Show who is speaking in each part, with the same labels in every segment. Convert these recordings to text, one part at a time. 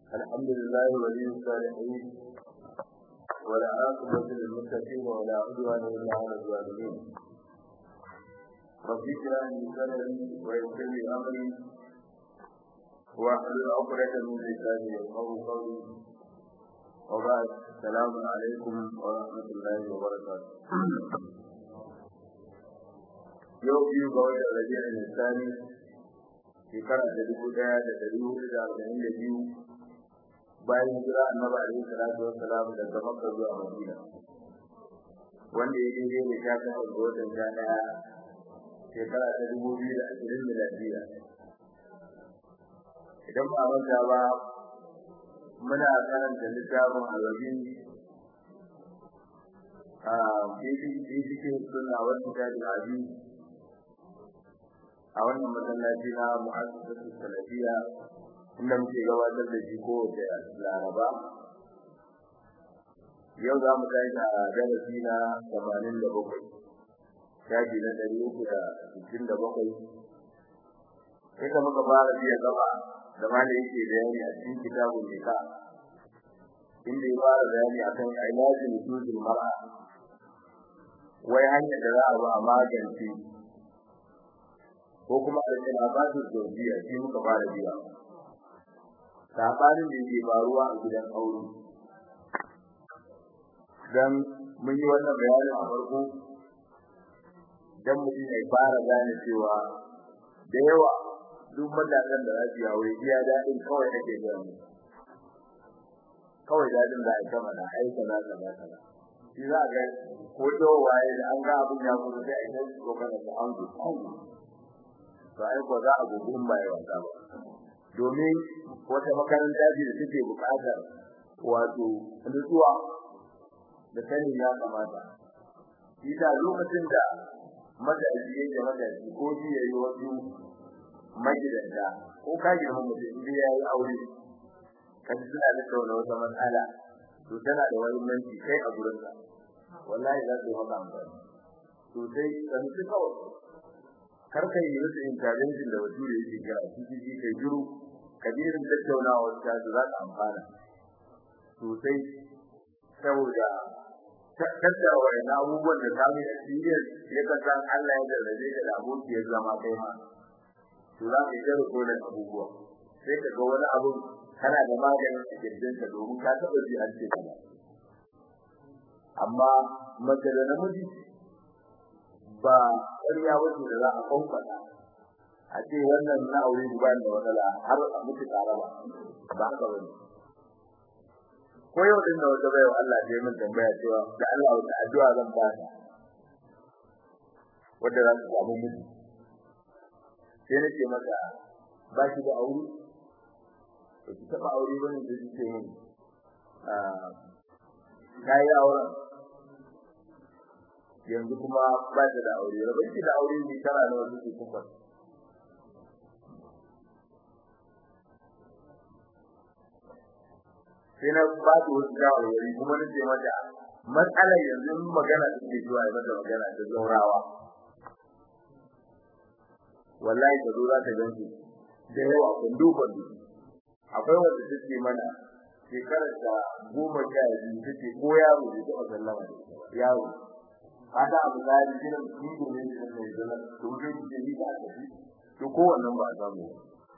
Speaker 1: الحمد لله ولي الصالحين ولا عاقبة للمتقين ولا عدوان إلا على الظالمين رب اشرح لي صدري ويسر لي أمري واحلل عقدة من لساني يفقهوا قولي وبعد السلام عليكم ورحمة الله وبركاته yau biyu ga watan rabi'in nisani shekara da dubu daya da dari hudu da arba'in da biyu bayan hijira annabi alaihi salatu wassalam daga makka zuwa madina wanda ya daidai da sha takwas ga watan sha daya shekara ta dubu biyu da ashirin miladiya idan ba manta ba muna karanta littafin alabi a cikin suna wata tajin abi a wannan masallaci na mu'assasatu salafiya inda muke gabatar da shi ko da laraba yau za mu kai da darasi na 87 shafi na 367 sai ka muka fara biya gaba da malai yake bayani a cikin kitabun nika inda ya fara bayani akan ilajin nutuzul mar'a wai hanyar da za a ba a magance ko kuma al-khilafatu zawjiyya shi muka fara biya sabanin da yake faruwa a gidan aure dan mun yi wannan bayanin a farko dan mutum ya fara gane cewa da yawa duk matakan da zasu yawo iya dadin kawai ake gani kawai dadin da aka mana aika na kaza kaza shi za ga ko to waye da an ga abun ya gudu sai a yi kokana da an gudu to ai ko za a gudu mai wasa ba domin wata makaranta ce da take buƙatar wato nutsuwa da sanin ya kamata shi da lokacin da madaji ya yi madaji ko shi ya yi wasu magidanta ko ka girma mutum idan ya yi aure kaji suna da tauna wata matsala to tana da wani manci kai a gurinka wallahi za su yi maka amfani sosai kan su kawai karka yi musu intervention da bature yake kira CCG kai juru kabirin tattaunawa ta za ka amfana sosai saboda tattara wani abubuwan da samun experience ya kasan Allah ya jarrabe ka da abokiyar zama kai ma to za ka yi rikodin abubuwa sai ka ga wani abu kana da maganin a kirjinka domin ka taɓa ji an ce kana amma mace da namiji ba ƙarya wace da za a kwamfata a ce wannan na aure ba da matsala har a mutu tare ba ba haka ba ne ko yau din da wata bayan Allah ta yi min tambaya cewa da Allah wata addu'a zan ba ta wanda za su samu miji sai nake maka ba shi da aure ba ki taɓa aure ba ne da ce min ta yi auren yanzu kuma ba ta da aure ba ki da aure ne tara nawa suke kuka sai na ba ta wasu shawarwari kuma na ce mata matsalar yanzu magana ta ke zuwa ya mata magana ta zaurawa wallahi ta zo za ta gansu da yawa kundu kundu akwai wanda take mana shekarar ta goma sha biyu take ko yaro da ta sallama yaro kada abu da yake da mutum ne da mai zama to zai ji ni da tafi to ko wannan ba za mu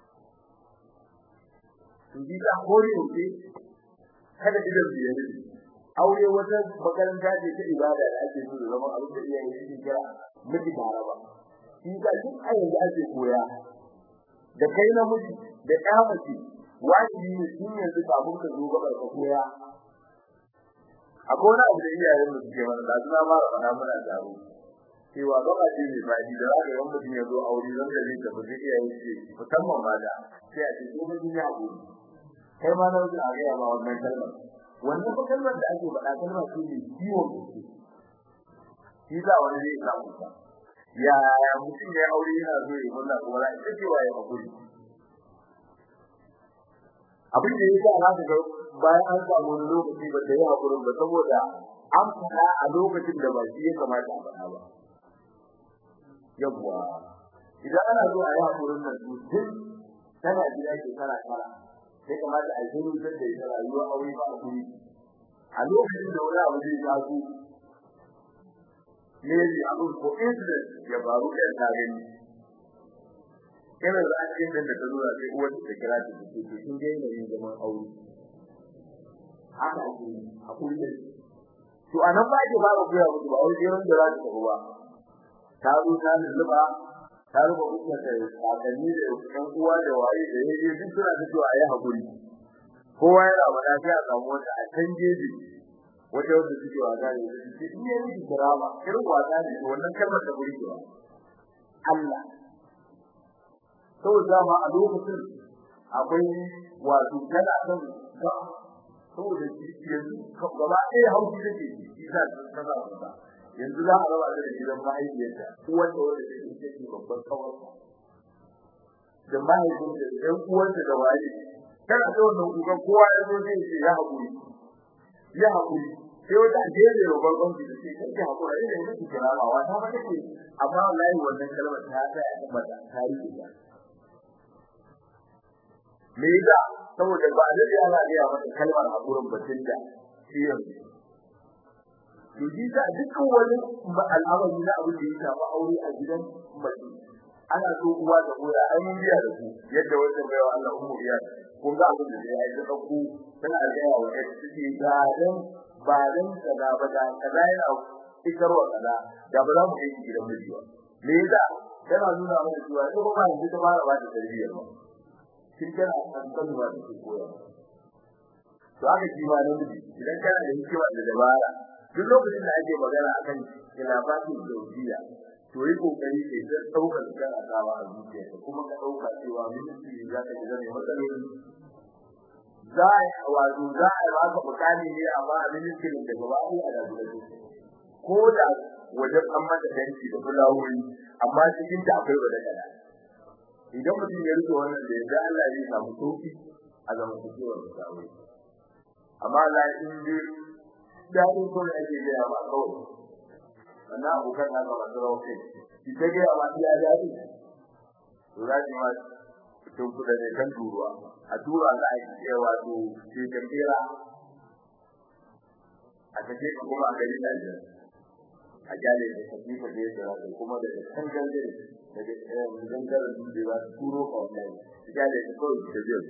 Speaker 1: to ji da hori ne kada idan biye ne aure wata makaranta ce ta ibada da ake so zama abin da iyaye suke kira miji taraba shi da duk ayin da ake koya da kai na miji da ɗa mace wajibi ne tun yanzu kafin ka zo gabar ka koya akwai wani abu da iyayen mu suke mana da suna fara fara muna taro cewa gaba ce mai fadi da zaka ga mutum ya zo aure zan da zai tafi sai iyayen ce musamman ma da sai a ce ko mun ya hakuri kai ma na wuce a ga ma wannan kalmar wannan fa kalmar da ake faɗa kalmar ce mai ciwon gaske shi za wani zai samu ka ya mutum ya aure yana zo ya mulla kuma za ita cewa ya hakuri abin da yasa za ka ga bayan an samu wani lokaci ba da yi hakurin ba saboda an faɗa a lokacin da ba shi ya kamata a faɗa ba yawwa idan ana zo a yi hakurin nan to tun tana gida shekara tara sai kamata a shiru da ita rayuwa aure ba a kuri a lokacin da wani abu zai taso ne ne abin ko incident ya faru da ta gani kana da akin da ta nuna sai uwar ta kira ta ce to kin ga yin zaman aure haka ake a kullum to anan ba ke fara koya musu ba wai yawan da za ta tafi ba ta zo ta lulluba ta ruba kuka ta kakanni da ɗan uwa da waye da yaje duk suna ta cewa ayi hakuri kowa yana bada sai a samu wata a can jeji wata wanda suke wasa ne su ce iya miki kirama irin wasa ne wannan kalmar ta burge ba Allah saboda ma a lokacin akwai wato kana son ga saboda yanzu gaba ɗaya hauki take shi za ta kaza ba yanzu za a raba da gidan mahaifiyarta uwanta wanda take cikin babban kawar da mahaifinta da ɗan uwanta da waye kana da wannan kukan kowa ya zo zai ce ya haƙuri ya haƙuri sai wata ajiyar da babban da ce kake haƙura ina yi miki kirama wata ma take amma wallahi wannan kalmar ta ta ya tabbata ta yi ta me yasa saboda ba da ya ana ga mata kalmar haƙurin batun da shi yanzu to shi ta dukkan wani al'amari na abin da ya shafi aure a gidan mace ana so uwa da uwa ai mun biya da ku yadda wanda bai wa Allah ummu biya kun ga abin da ya yi da ku tana ga wa ita ce ga dan ba dan kaza ba da kaza yana fitarwa kaza da ba za mu yi gidan miji ba me yasa tana nuna mana cewa ita ba yanzu ta fara ba da tarbiyya ba kin kana an san ba da koya to aka ji ma nan idan kana da hikima da dabara duk lokacin da ake magana akan khilafatul zawjiyya to yi kokari ke da daukar kan asawa a zuciya kuma ka dauka cewa minti za ka ji zai matsaloli za a wato za a ba ka bukani ne amma a minti da gaba ɗaya a da gudu ko da wajen an mata danci da fulawoyi amma cikin ta akwai wadda kada idan mutum ya rike wannan da yanzu Allah zai samu sauki a zaman cikewar da amma Allah in dai dadin ko da ake gaya ba kawai wannan abokan na ga masu rawa kai ki ta gaya ba iya dadi to za ki ma tun kuda ne kan turuwa a tura za a yi cewa to ke kambira a take ka kuma a gari da a jale da kafi ka da yadda kuma da kan gangare daga gangaren dutse za su turo ka wannan jale da kawai da zai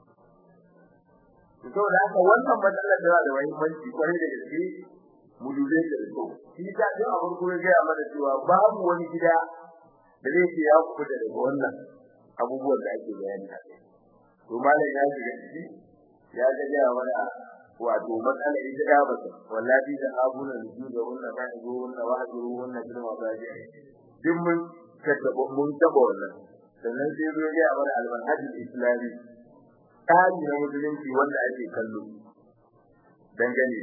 Speaker 1: saboda haka wannan matsalar da da muhimmanci kwarai da gaske mu dube da su shi ta ga a farko ya ga mana cewa babu wani gida da zai ce ya kuɗa daga wannan abubuwan da ake bayani a kai to malam ya shiga ciki ya ga ya mana wato matsalar ita da ba ta wallahi da abuna da da wannan ba go wannan wa go wannan girma ba ji duk mun kaddaba mun taba wannan sannan sai zo ya mana al-manhajul islami tsari na musulunci wanda ake kallo dangane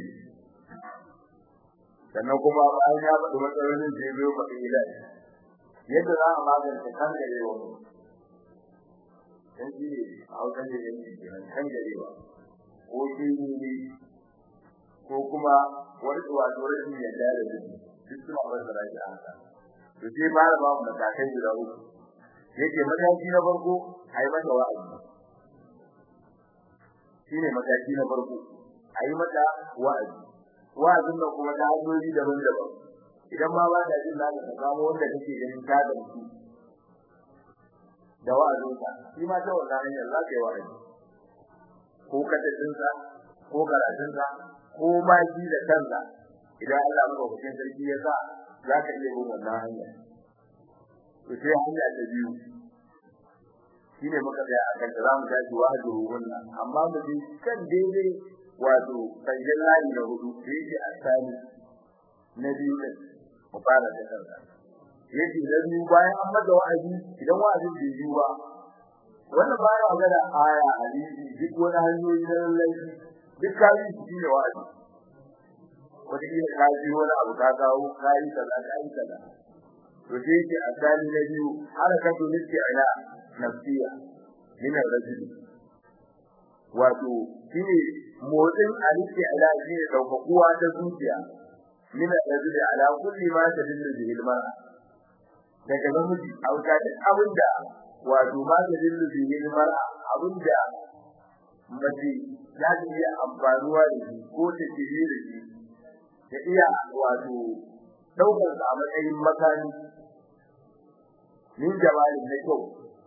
Speaker 1: sannan kuma bayan ya faɗi matsalolin da ya zo faɗi ilahi yadda za a magance kan garewa dan shi ne a hausan da yanki kenan kan garewa ko shi ne ko kuma wani wato rashin yadda da duk duk suna fassara shi a haka to sai fara ba mu matakai guda uku yake mataki na farko a yi mata wa'azi shine mataki na farko a yi mata wa'azi wa'azin nan kuma ta hanyoyi daban-daban idan ma ba da jin zaka samu wanda kake ganin ta da su da wa'azinka shi ma ta wannan hanyar za ka yi wa'azi ko kadadinsa ko karatunsa ko ma shi da kansa idan Allah madaukakin sarki ya sa za ka iya bin wannan hanya to sai hanya ta biyu shine muka ga akan da zamu tashi wahjuru wannan amma mu ji kan daidai wato sanjin layi na hudu yake asali na biyu din mu fara da kanka yake da biyu bayan an maka wa'azi idan wa'azin bai yi ba wannan ba ya magana aya hadisi duk wani hanyoyi na laifi duk kai shi ne wa'azi wata kila ka ji wani abu ka kawo kai kaza kai kaza to sai yake asali na biyu harakatu nake ila nafsiya min ar-rajul wato shine motsin alike ala shine daukakuwa ta zuciya min ar-rajul ala kulli ma tadillu bihi al-mar'a daga namiji a wuta duk abinda wato ma tadillu bihi al-mar'a abinda mace za ta iya amfanuwa da shi ko ta shirye da shi ta iya wato ɗaukar sa a matsayin makami min jama'in na kyau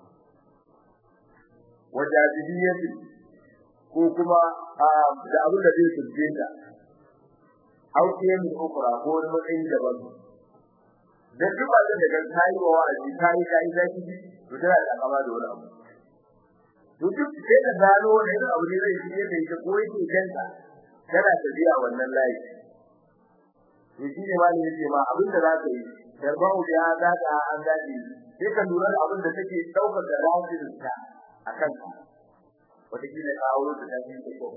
Speaker 1: wajajibiyati ko kuma da abin da zai turje ta auke min ukura ko wani matsayi daban dan duk ba da daga kai wa wa'azi kai kai zaki to tana da kama da wani abu to duk sai da gano ne da abu ne zai shige da ita ko yake kanta tana tafiya wannan layi to shi ne wani yake ma abin da za ka yi darbau ya za ka an gadi sai ka lura da abin da take daukar da rafin ta akan ka wata kila ka aure ta tafi ta ko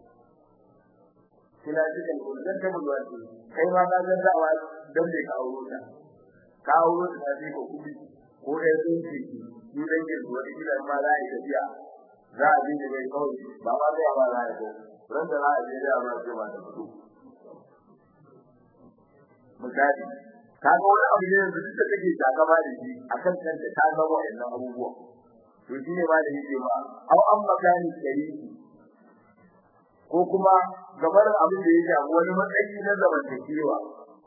Speaker 1: kila cikin kullun ta mulwa kai ma ka ga dawa dan da ka aure ta ka aure ta tafi ko kudi ko da sun ce ni dan ke zuwa kila ma za a yi tafiya za a dinga mai kawai ba ma zai ba za a yi ko ran da za a je da ba ce ba ta fito misali kaga wani abu ne da duka take takama da shi akan kanta ta zama wannan abubuwa to shine ba da yake ba au an magani shariki ko kuma gabar abin da ya shafi wani matsayi na zamantakewa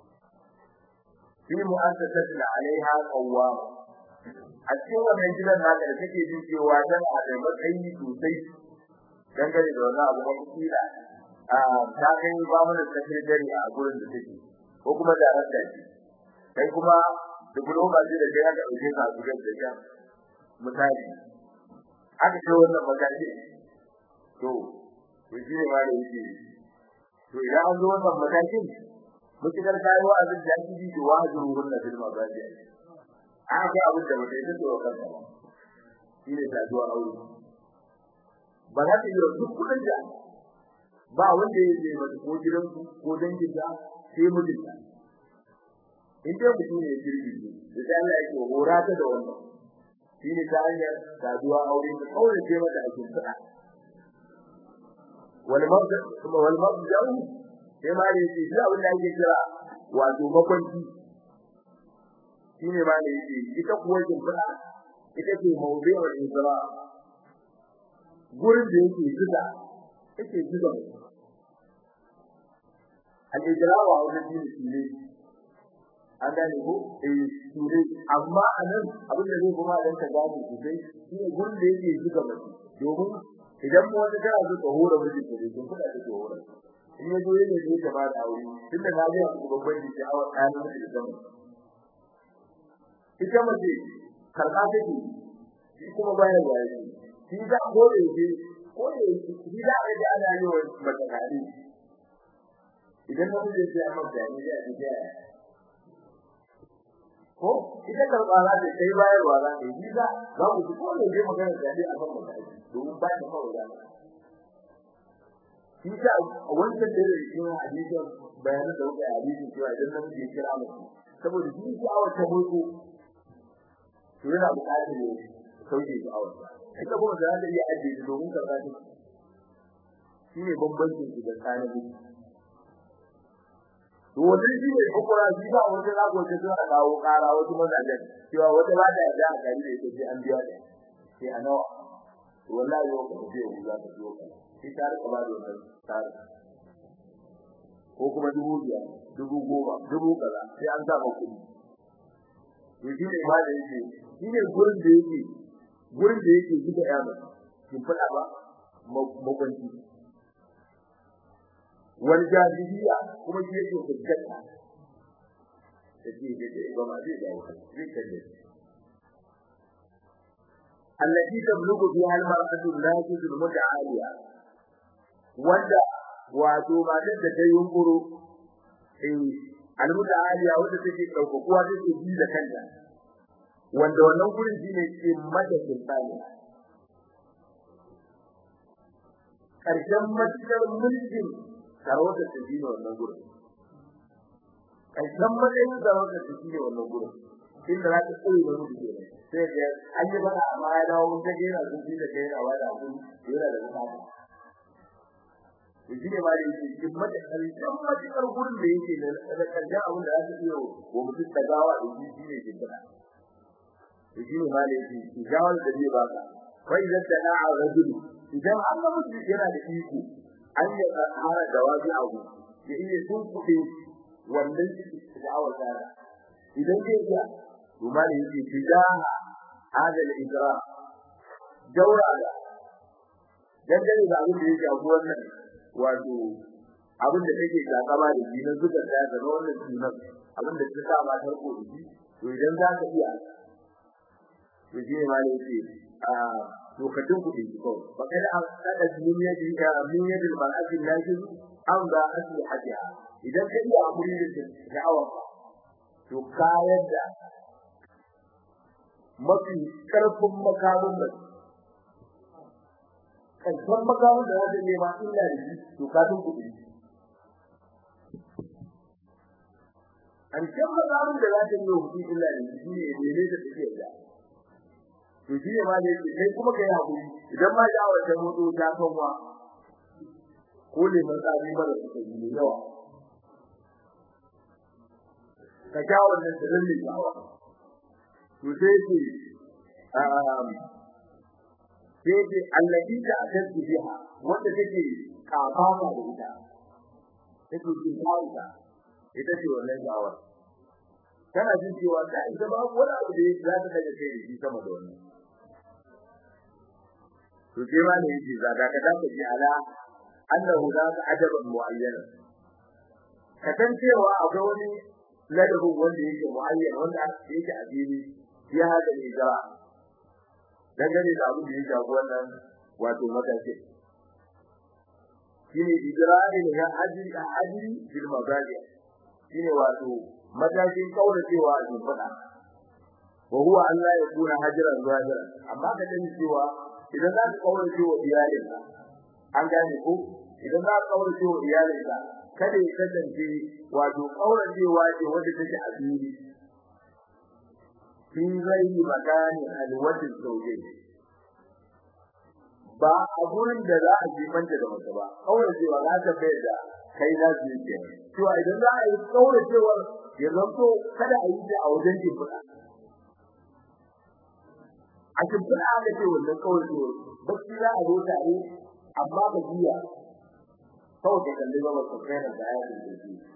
Speaker 1: fi mu'assasatin alaiha qawwam a cikin wannan gidan naka da take jin cewa tana da matsayi sosai dangane da wannan abu kuma kila a ta kai ba mu da secretary a gurin da take ko kuma darakta ce kai kuma diploma ce da kai aka dauke ka a gurin da ya misali aka ce wannan magaji to to shi ne ma da yake to idan an zo wannan matakin mutukar kayi wa abin da yake ji wa hajuru wannan bil magaji aka ga abin da mutai da to kanka ba shi ne ta zuwa aure ba za ta yi duk kudin da ba wanda ya je mata ko gidan ko dangin da sai mutunta in dai mutum ne jirgi da sai Allah yake hora ta da wannan shi ne ta hanyar saduwa aure ta kaure ce mata a cikin sada wal mabda kuma wal mabda sai ma ne shi da abin da yake kira wato makwanci shi ne ma ne yake ita kuwa kin sada ita ce mawdu'ul isra gurin da yake zuga yake zuga al-ijra wa wajen shi ne an gane ko eh sure amma anan abin da zai kuma dan ka gane sosai shine gurin da yake zuga mace domin idan mu wata kana so ka hore miji ko dai kun fada da ke hore in ya zo ne zai ta ba da aure tunda na ga ku babban ji ta awa ɗaya da da zama ita mace karɓa take shi kuma bayan da yake shi da hore shi ko da shi da ga ana yi wa mace kare idan mutum ya ce amma da ni da ni da ko ita karɓa za ta kai bayarwa za ta yi za za ku ci kone je magana da dai a kan mutane domin ba ta kawai da shi ta wancan da yake cikin hadisin bayanin da wuce hadisin cewa idan nan ya kira mutum saboda shi shi awar ta mutu to yana buƙatar ne sauke shi awar ita kuma da za iya ajiye domin karɓa ta shi ne bambancin su da tsanin to wannan shi ne kokora shi ba wanda za ku ce suna kawo kara wasu mazajen cewa wata ba da da gari da yake an biya da sai a nawa to wallahi yau ka ce ku za ka biyo ka sai ta rika ba da wannan tsari ko kuma dubu biyar dubu goma dubu kaza sai an sa ba kuɗi to shi ne ba da yake shi ne gurin da yake gurin da yake gida ya ba kin fada ba makwanci wal jahiliya kuma shi yake hujjata take da da ba ma zai da wani zai kalle allati tablugu fiha al-mar'atu al-najid al-muta'aliya wanda wato matar da ta yunkuro eh al-muta'aliya wanda take daukakuwa take ji da kanta wanda wannan gurin shine ke mata sultani karshen matukar mulkin sarauta ta ji wannan gurin karshen matsayin sarauta ta ji wannan gurin inda za ta koyi da mutu ke sai ga an yi bana amma ya dawo mun ta gera sun ji da kai yana wada abun yana da bukata shi ne ma da yake cikin mata karshen matukar gurin da yake da karshen abin da za ta iya wa mutum ta gawa da shi shi ne ke gina shi ne ma da yake shi gawar da zai baka fa idan da na'a rajulu idan an ga mutum yana da iko an yi hara da wajen abu ya iya sun kuɗe wannan da'awar tsara idan zai iya kuma da yake tijaha hadal idra daura da dangane da abin da ya shafi wannan wato abin da take takama da shi na zuka da ga wannan sunan abin da ta saba ta ko da shi to idan za ka iya to shi ne ma ne yake a lokacin kuɗi ko ba kada an kada duniya da ya min yadda bal'ati lakin an da asli hadiya idan ka iya amuri da da'awa to kayan da mafi karfin makamin da karfin makamin da wajen nema illa da shi to ka tun kuɗi an kan makamin da za ta yi wa mutum illa da shi ne ne da take da to shi ne ma ne kai kuma kai hakuri idan ma da wata mutu ta kanwa ko ne mun tsari mara suka yi yawa ka ja wannan sirrin ne yawa to sai ce um sai ce allazi ta akadu biha wanda take kafafa da ita take jin kawo ita ce wannan gawar kana jin cewa da ita ba wani abu da za ta daga kai da shi sama da wannan to sai ma ne yake zaka ka da ji ala annahu la ajaban muayyana ka san cewa akwai wani ladabin wanda yake muayyan wanda yake a fili ya hada ne jara dangane da abin da ya shafi wannan wato matashi shine idrarin ya ajri a ajri bil magazi shine wato matakin kauracewa a cikin fada wa huwa an la yakuna hajran zahiran amma ka dani cewa idan za ka kaurace wa iyalinka an gane ko idan za ka kaurace wa iyalinka kada ya kasance wato kauracewa ce wanda take a fili fi ghairi makani alwajin zauje ba a gurin da za a jifanta da mace ba kauracewa za ta bai da kai za su yi cewa idan za a yi kauracewa ya zanto kada a yi ta a wajen jifuna a jifuna aka ce wannan kauracewa bacci za a zo tare amma ba jiya kawai ka kalli ba ka kai da ya yi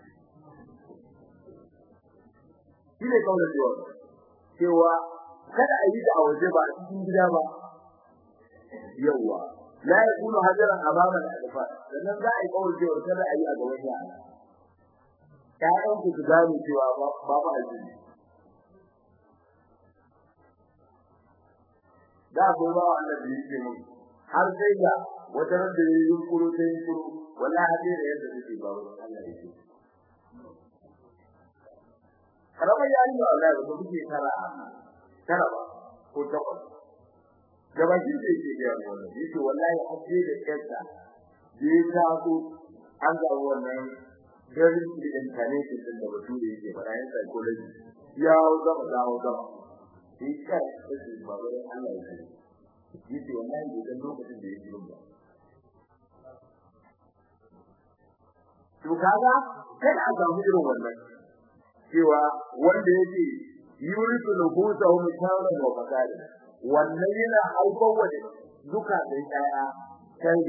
Speaker 1: shi ne kauracewa cewa kada a yi ta a waje ba a cikin gida ba yawa la yakunu hajaran amama al-alfa sannan za a yi kawai cewa kada a yi a gaban yara ƴaƴan ku su gane cewa ba ba addini da ko ba wannan da yake mun har sai da wata ran da yayin kuro sai kuro wallahi sai da yadda yake ba Allah yake karamar yayin da Allah ya kuke kara kara ba ko takwas gabakin da yake ga wannan yake wallahi aje da kansa da ya taso an ga wannan garin da incarnation din da bature yake fara yin psychology ya zama dawo zama shi kai da shi ba wai Allah yake yake wallahi da lokacin da yake ba to kaga kada a samu irin wannan cewa wanda yake yurisu nufusahu mutawa wa fasada wannan yana haifar wa duka da yaya kai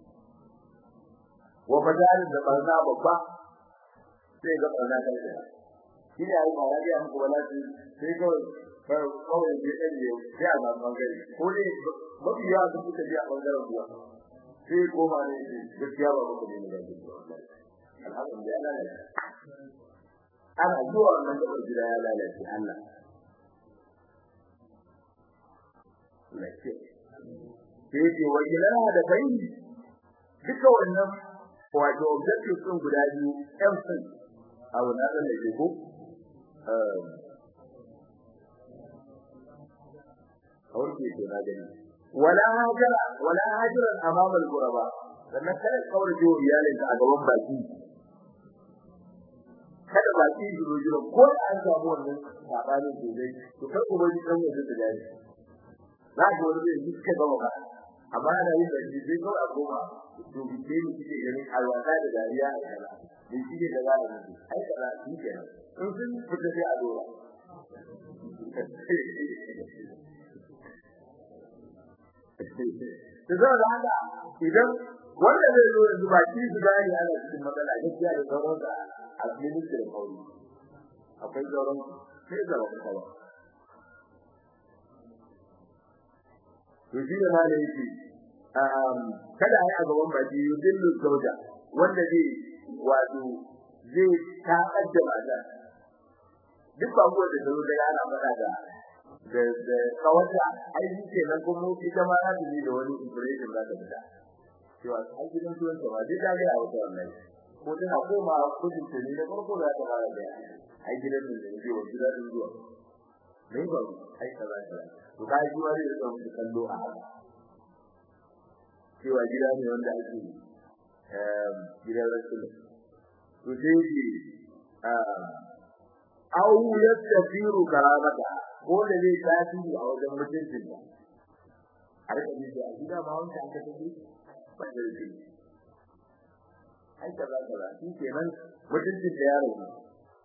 Speaker 1: wa badalin da barna babba sai ga barna kai shi ne ayi ba ya muku wala sai kawai kawai je dan je sai a zama gari ko ne mafi yawa sun fita je a bangaren ruwa sai koma ne gaskiya ba ku ne da alhamdulillah ana zuwa wannan da gida ya lalace Allah lace sai ce wajilana da bai duka wannan wato objective din guda biyu ɗan sun abu na ɗan da ke ko kawai ke ce na gani wala hajara wala hajaran amama al-quraba sannan kada kawai jiwo iyalin a gaban baki kada baki su zo jira ko an samu wannan sabanin dole to kai ko bari kan wajen da dai za ka wani zai duka gaba ba amma ana yin da shi sai kawai a koma to bike ni kike ganin alwata da dariya a kaza ni kike da za a yi ai kaza shi kenan in sun fita sai a dora to zan da haka idan wanda zai zo yanzu ba ki su gani ana cikin matsala gaskiya da sauran da a ministry da kauri akwai sauran sai da wani kawai to shi da malai yake um kada ai a gaban baki yudillu zawja wanda zai wato zai ta kaddama da duk ba ko da zo da yana fada da da da kawata ai shi ke nan kuma ita ma za ta yi da wani information za ta fita cewa ai gidan tuwon ta ba dai ta ga wata wannan ko tana koma kudin ta ne da farko za ta fara da ai gidan da ne wa gidan zuwa ne ba ai kaza kaza to kai ji wani da tsawon kallo a haka cewa gida ne wanda ake eh gidan rasul to sai ji au yastafiru karamata ko da zai tasiri a wajen mutuncin ta a rika ji a gida ma wanda aka tafi ba da shi ai kaza kaza shi kenan mutuncin da yaro ne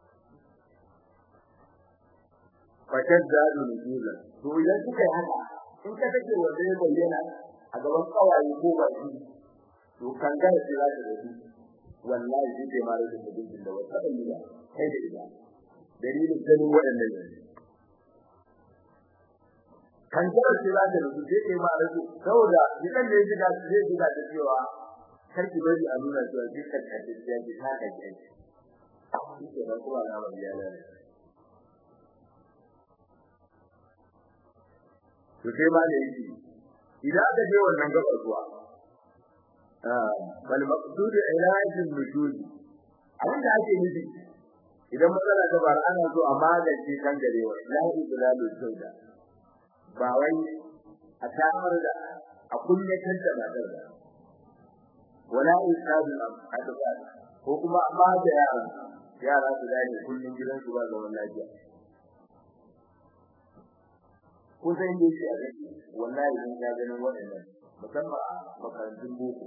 Speaker 1: fakar zadu nuzula to idan kuka yi haka in ka take wanda ya bayyana a gaban kawaye ko baki to kan ga shi za ta rubu wallahi shi ke mare da mutuncin da wata da nuna kai da ida dalilin ganin waɗannan ne kan ga shi za ta rubu sai kai mare da saboda idan ne ji da zai ji da cewa karki bari a nuna cewa shi kan ka ji ya ji ta kai shi ke nan kuma na ba ya lalle to sai ma ne yake idan aka je wannan gabar kuwa ah bal maqsud ilajin nujud abin da ake nufi idan matsala ta bar ana so a magance kan garewa la iblalu sauda ba wai a tamar da a kunyatar da matar da wala isadu adaba ko kuma amma da yara yara su dai kullun gidansu ba zaman lafiya ko sai ne shi a gani wallahi mun ga ganin waɗannan musamman a makarantun boko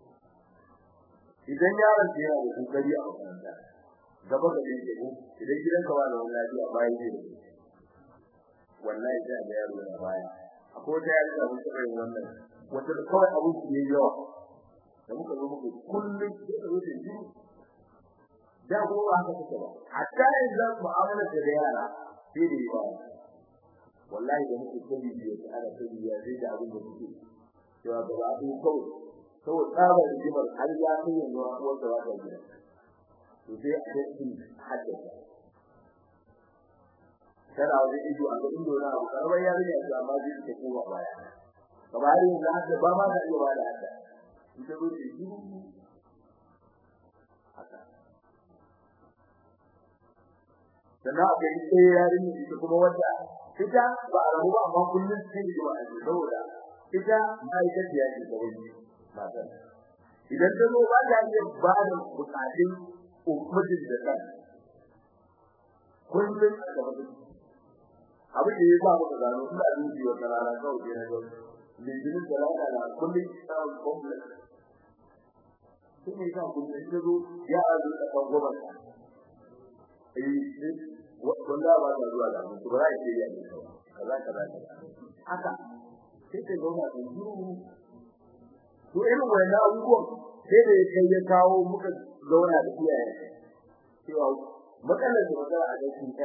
Speaker 1: idan yaron ya yana da kokari a makaranta gaba da yake ko idan gidan ka wani wallahi a bayan ne wallahi sai ga yaro na baya akwai da yaro da mutum yin wannan wata da kawai abu ne yawa da muka zo muku kullum sai ka wuce ji da ko ba haka take ba hatta yanzu mu'amala da yara sai da yawa wallahi da muke kudi biyu da ana kudi ya zai da abin da muke cewa ba za ku kawai kawai tsabar jimar har ya kai yanzu a wanda ba ta gida to sai a cikin haddasa kada wani ido a ga ido na abu karbar yarinya ce amma zai ta kowa baya kamar yanzu haka ba ma ka iya ba da haka ita zo ce shi haka sannan akwai ɗaya yarinya ita kuma wanda ita ba a rabu ba amma kullum sai da ba a saboda ita ma'aikaciya ce ta wani matan idan ta zo ba ta iya ba da bukatun mutum da kan kullum a gaba da abin da ya sa muka gano ina dubi wata rana kawai ke na gaba litinin da rana na kullum tsawon complex sun yi sa kullum ta zo ya azu da kan gwamnati eh wanda ba ta zuwa da mu ba za ki yi ne kaza kaza haka sai ta goma da juru to irin wannan abubuwan sai da kai ya kawo muka zauna da iyaye cewa matsalar da matsala a cikin ta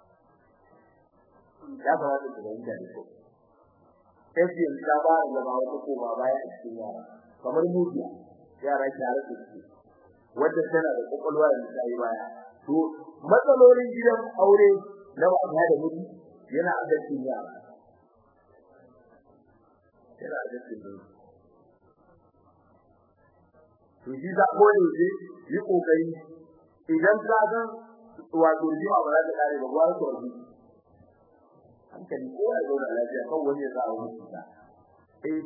Speaker 1: ya fara da fahimta da ko sai yanzu ta ba da ba wata ko ba baya a cikin yara kamar mujiya yara tare da su wanda tana da kokolwa da ta yi baya to matsalolin gidan aure na wata da miji yana a cikin yara yana a cikin su to shi za ko ne shi yi kokari idan ka san wato jima ba za ta kare ba ba ko ji hankali ko ya zauna lafiya kan wani ya sa a wani cuta eh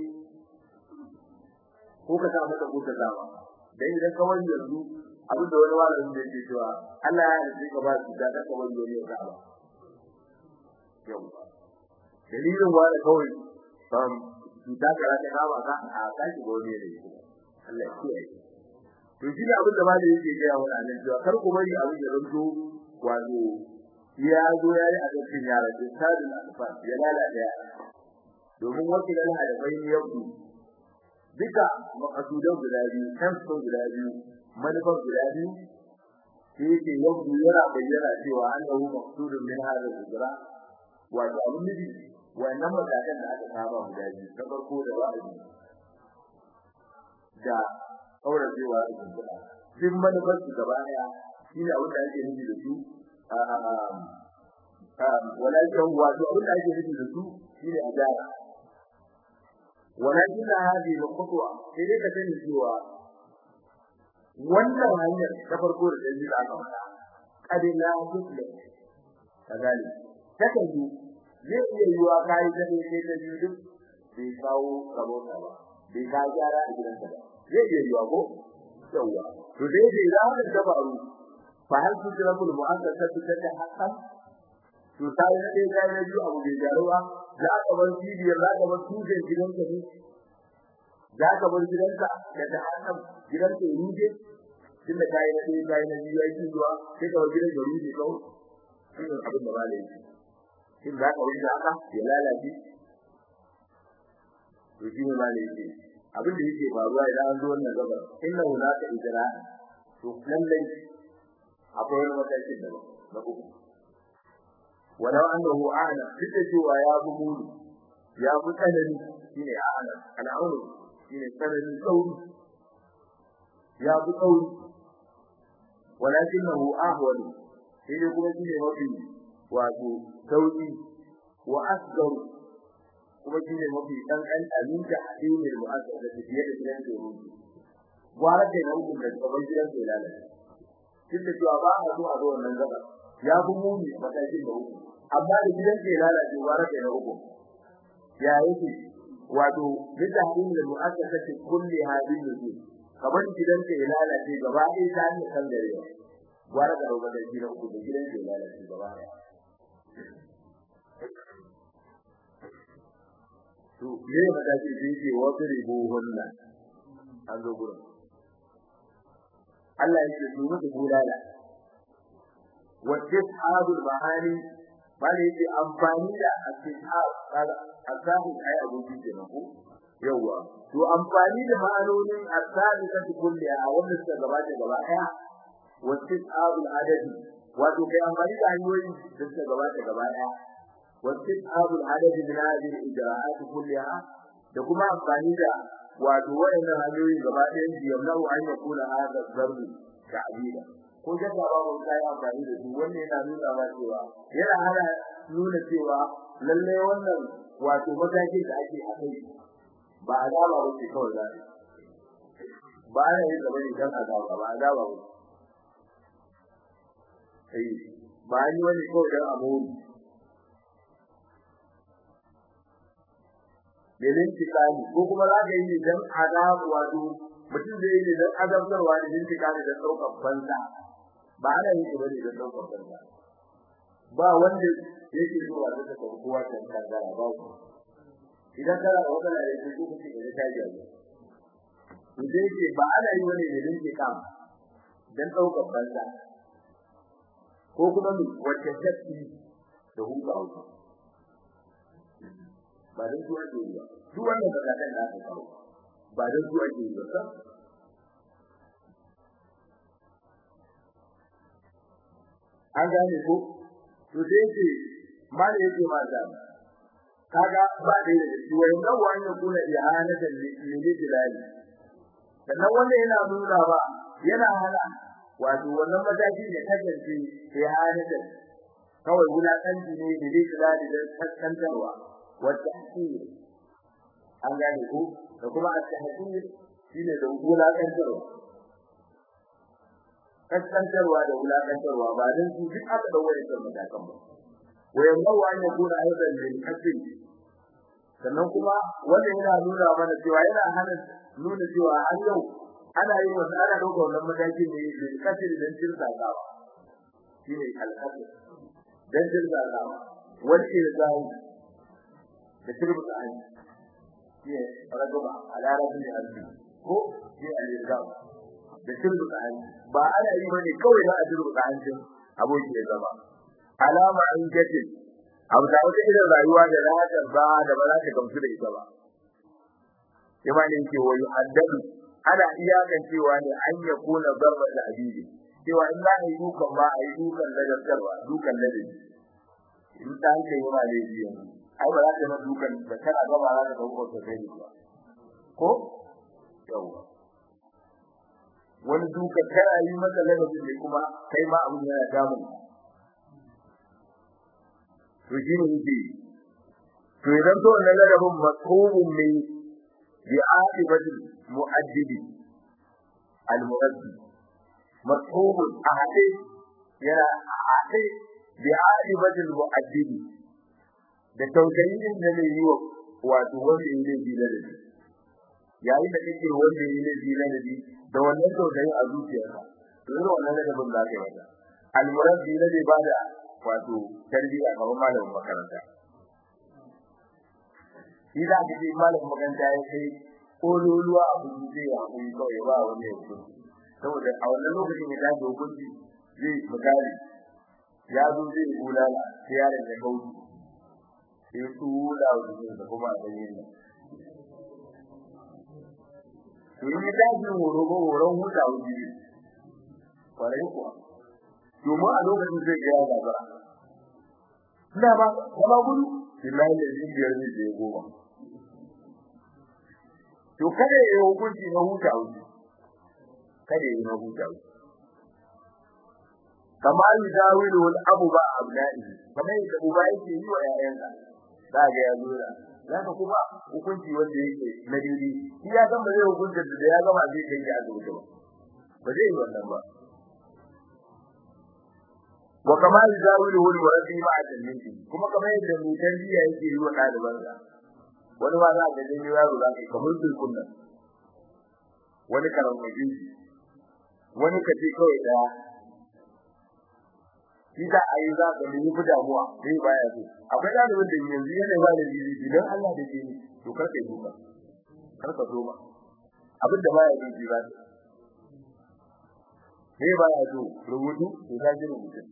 Speaker 1: ko ka sa mata ko ka zama dan idan ka wani yanzu abin da wani malamin da yake cewa Allah ya yi ka ba su da ka wani wani ya ba yau dalilin wani kawai um cuta ka rata ka ba ka a kashi gode ne Allah ya kiyaye to shi ne abin da malami yake gaya wa annabi cewa kar ku bari abin ya zanto wato ya zo ya yi a cikin yara da sadin alfa ya lalata ya domin wakil Allah da bai yau duka makasudan guda biyu kan sun guda biyu manufan guda biyu sai yake yau yana bayyana cewa an dawo maksudun min hada hijira wato abin nufi wannan matakan da aka saba guda biyu ta farko da wa'azi da kauracewa da kumbura duk manufar su gaba daya shine abin da ake nufi da su walakin wato abin da ake nufi da su shine adala walakin hadi al-khutwa sai dai ka sani cewa wannan hanyar ta farko da dalili da aka faɗa kad la tusle kazali take yi zai iya yiwa kai da ne sai da duk bai kawo rabota ba bai ka gyara a gidansa ba zai iya yiwa ko yawa to dai dai za ka dabaru fa hal tudrabul mu'assasatu ta haqqan to sai da dai kai na biyu abu bai gyaru ba za ka bar cibiyar za ka bar tujen gidanka ne za ka bar gidanka da ta hannun gidanka ya ruje tun da kayi na ɗaya kayi na biyu ya yi zuwa sai ka bar gidan ya ruje kawai shi ne abin da ba da yake shin za ka wuce haka ya lalace to shi ne ba da yake abin da yake faruwa idan an zo wannan gabar inna hunaka ijra to lallai akwai wani matakin da na uku walau annahu a'lam duk cewa ya fi mulu ya fi tsanani shine a'lam al'aunu shine tsananin sauri ya fi sauri walakinahu ahwal shi ne kuma shine mafi wato sauki wa asgaru kuma shine mafi kankan abinda addinin mu'assasa da fiye da gidan da ruhi gwara da nan da gaban gidan da lalata duk da cewa ba a zo a zo wannan gaba ya fi muni matakin da uku amma da gidan ke lalace gwara da uku ya yake wato bisa hadin da mu'assasa ce kulli hadin da ke kamar gidan ke lalace gaba ɗaya ta hanyar kan gare gwara da uku da gidan uku da gidan ke lalace gaba ɗaya to me mataki da yake wasu ribuhunna an zo gurin Allah yake su mutu bulala wa tishabul mahani bane yake amfani da atishab kaga asabi ai abokin kenan ko yawa to amfani da ma'anonin asabi ta kulli a wannan suka gabata gaba daya wa tishabul adadi wato kai amfani da hanyoyi da suka gabata gaba daya wa tishabul adadi min hadhihi ijra'at kulliha da kuma amfani da wato wayannan hanyoyi gaba ɗayan su yamna'u an yakuna hadha zarbu ta'bida ko jaka ba mun kai amfani da su wannan yana nuna ba cewa yana hana nuna cewa lalle wannan wato mataki da ake a kai ba azaba ba ce kawai da ba ya yi gaba ne dan azaba ba azaba ba eh ba ni wani kawai dan amuri belin tikani ko kuma za ka yi dan azabu wato mutum zai yi dan azabtarwa da jin tikani da daukar banza ba ana yi bane da daukar banza ba wanda yake zuwa da ta kowa da kaza ba ku idan kana da wata da yake ko kuke da ta ji to dai ce ba ana yi bane da jin tikani dan daukar banza ko kuma wacce tafi da hukawa ba dan su ake yi ba duk wannan zakatan da aka kawo ba dan su ake yi ba an gane ko to sai ce mali yake ma da kaga ba dai da shi wai nan wani kuna ihana da lili dilali sannan wanda yana nuna ba yana hana wato wannan mataki da kasance ihana da kawai wulakanci ne da lili dilali da kaskantarwa والتحقير an gane ko da kuma at-tahqir shine da wulakantarwa kaskantarwa da wulakantarwa ba dan su duk aka dawo da matakan ba wayan bawa ne gura aidan da kasai sannan kuma wanda yana nuna mana cewa yana hana nuna cewa har yau ana yin wasu ana dauka wannan matakin ne da kasai dan tirsa ka shine al-kasai dan tirsa ka wani irzai da turbu da ayi shi ragaba ala rabbi albi ko shi al-irgam da turbu da ayi ba ana yi bane kawai da turbu da ayi aboki ya zama alama an jace abu da wata irin rayuwa da rahatar ba da ba za ta gamsu da ita ba yaba ne yake wa yuhaddadu ana iyakan cewa ne an ya kona zarba da abidi cewa in za a yi dukan ba a yi dukan ladarwa dukan ladabi in ta hanke yi ma laifi yanzu ai ba za ta yi dukan da kana gaba za ta ɗaukar ta kai ba ko yawa wani dukan kana yi masa ladabi ne kuma kai ma abin yana damun to shi ne yake to idan to wannan ladabin masubun ne bi aqibatil mu'addibi al-mu'addi masubun ahadi yana ahadi bi aqibatil mu'addibi da tausayin da ne yi wa wato wanda yake bi ladabi yayin da kake wanda yake bi ladabi da wannan tausayin a zuciyarka to irin wannan ladabin za ka yi mata al-mu'addi ne ba da wato tarbiyya kamar malamin makaranta shi za ka ce malamin makaranta ya kai kololuwa a kuma zai yi hakuri kawai ba wani ya hukunci saboda a wannan lokacin ya tashi hukunci zai misali ya zo zai yi bulala sai yaron ya kauce sai tula wa jikinsa kuma a ɗanyen nan to in ya tashi horo ko horon huta wuce kwarai kuwa domin a lokacin zai ga ya gaba ina ba kuma gudu billahi da jin biyar ne da goma to kada ya hukunci na huta wuce kada ya na huta wuce kama yi dawilu wal abu ba abna'i kamar yadda uba yake yi wa ƴaƴansa za ga ya zura zaka kuma hukunci wanda yake na dini shi ya san ba zai hukunta da ya gama zai kai ya asibiti ba ba zai yi wannan ba wa kama yuzawilu wal warasi ma ajallinki kuma kamar yadda mai tarbiya yake yi wa ɗalibansa wani ma za ka gani yaro za ka kamar dukkan nan wani karamajin wani ka ce kawai daya shi da ayi za ka nemi fi damuwa sai baya so akwai ɗalibin da yanzu yana ba da jiri idan Allah da jini to kar ka yi duka kar ka zo ba abin da baya yi jira sai baya so rubutu to ta ji rubutu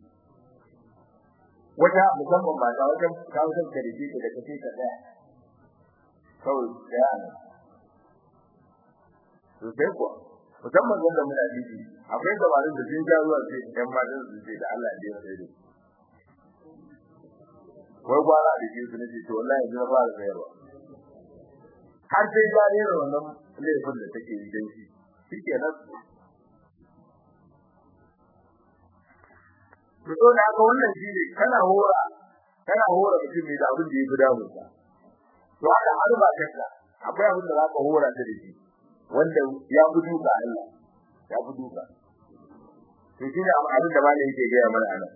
Speaker 1: wata musamman mata wajen kawo kan karfi da kace ka daya kawai daya ne to sai kuwa musamman wanda muna jiji akwai gabarin da sun ja ruwa sai ɗan matan su ce da Allah ya sai da wai gwara da jinsu ne to wallahi na fara sayarwa har sai ya rera wannan laifin da take yi dan shi shikenan to to da haka wannan shine kana hora kana hora mutum ne da abin da yake damu ka to haka har ba kanka akwai abin da zaka hora ta da shi wanda ya gudu ga Allah ya gudu ga to shine abin da malai yake gaya mana anan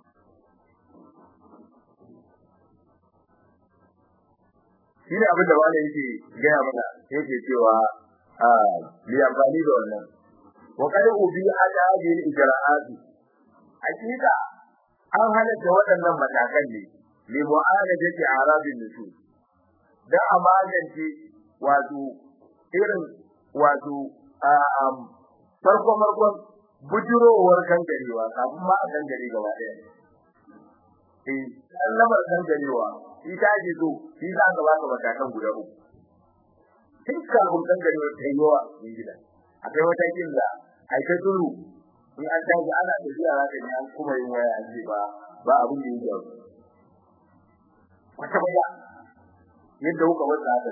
Speaker 1: shine abin da malai yake gaya mana yake cewa a li amfani da wannan wa kai ubi hada bil ijra'ati hakika an halatta waɗannan matakan ne li mu'alajati arabin nusus da a magance wato irin wato farko farkon bujurowar kangarewa kafin ma a kangare gaba ɗaya eh kallamar kangarewa shi ta ji so shi za ka baka matakan guda uku tun kafin kangarewa ta yi yawa in gida akwai matakin da aika turu in an tashi ana tafiya za ka ji an kuma yin waya an ce ba ba abin da yake wata baya yadda kuka wata haka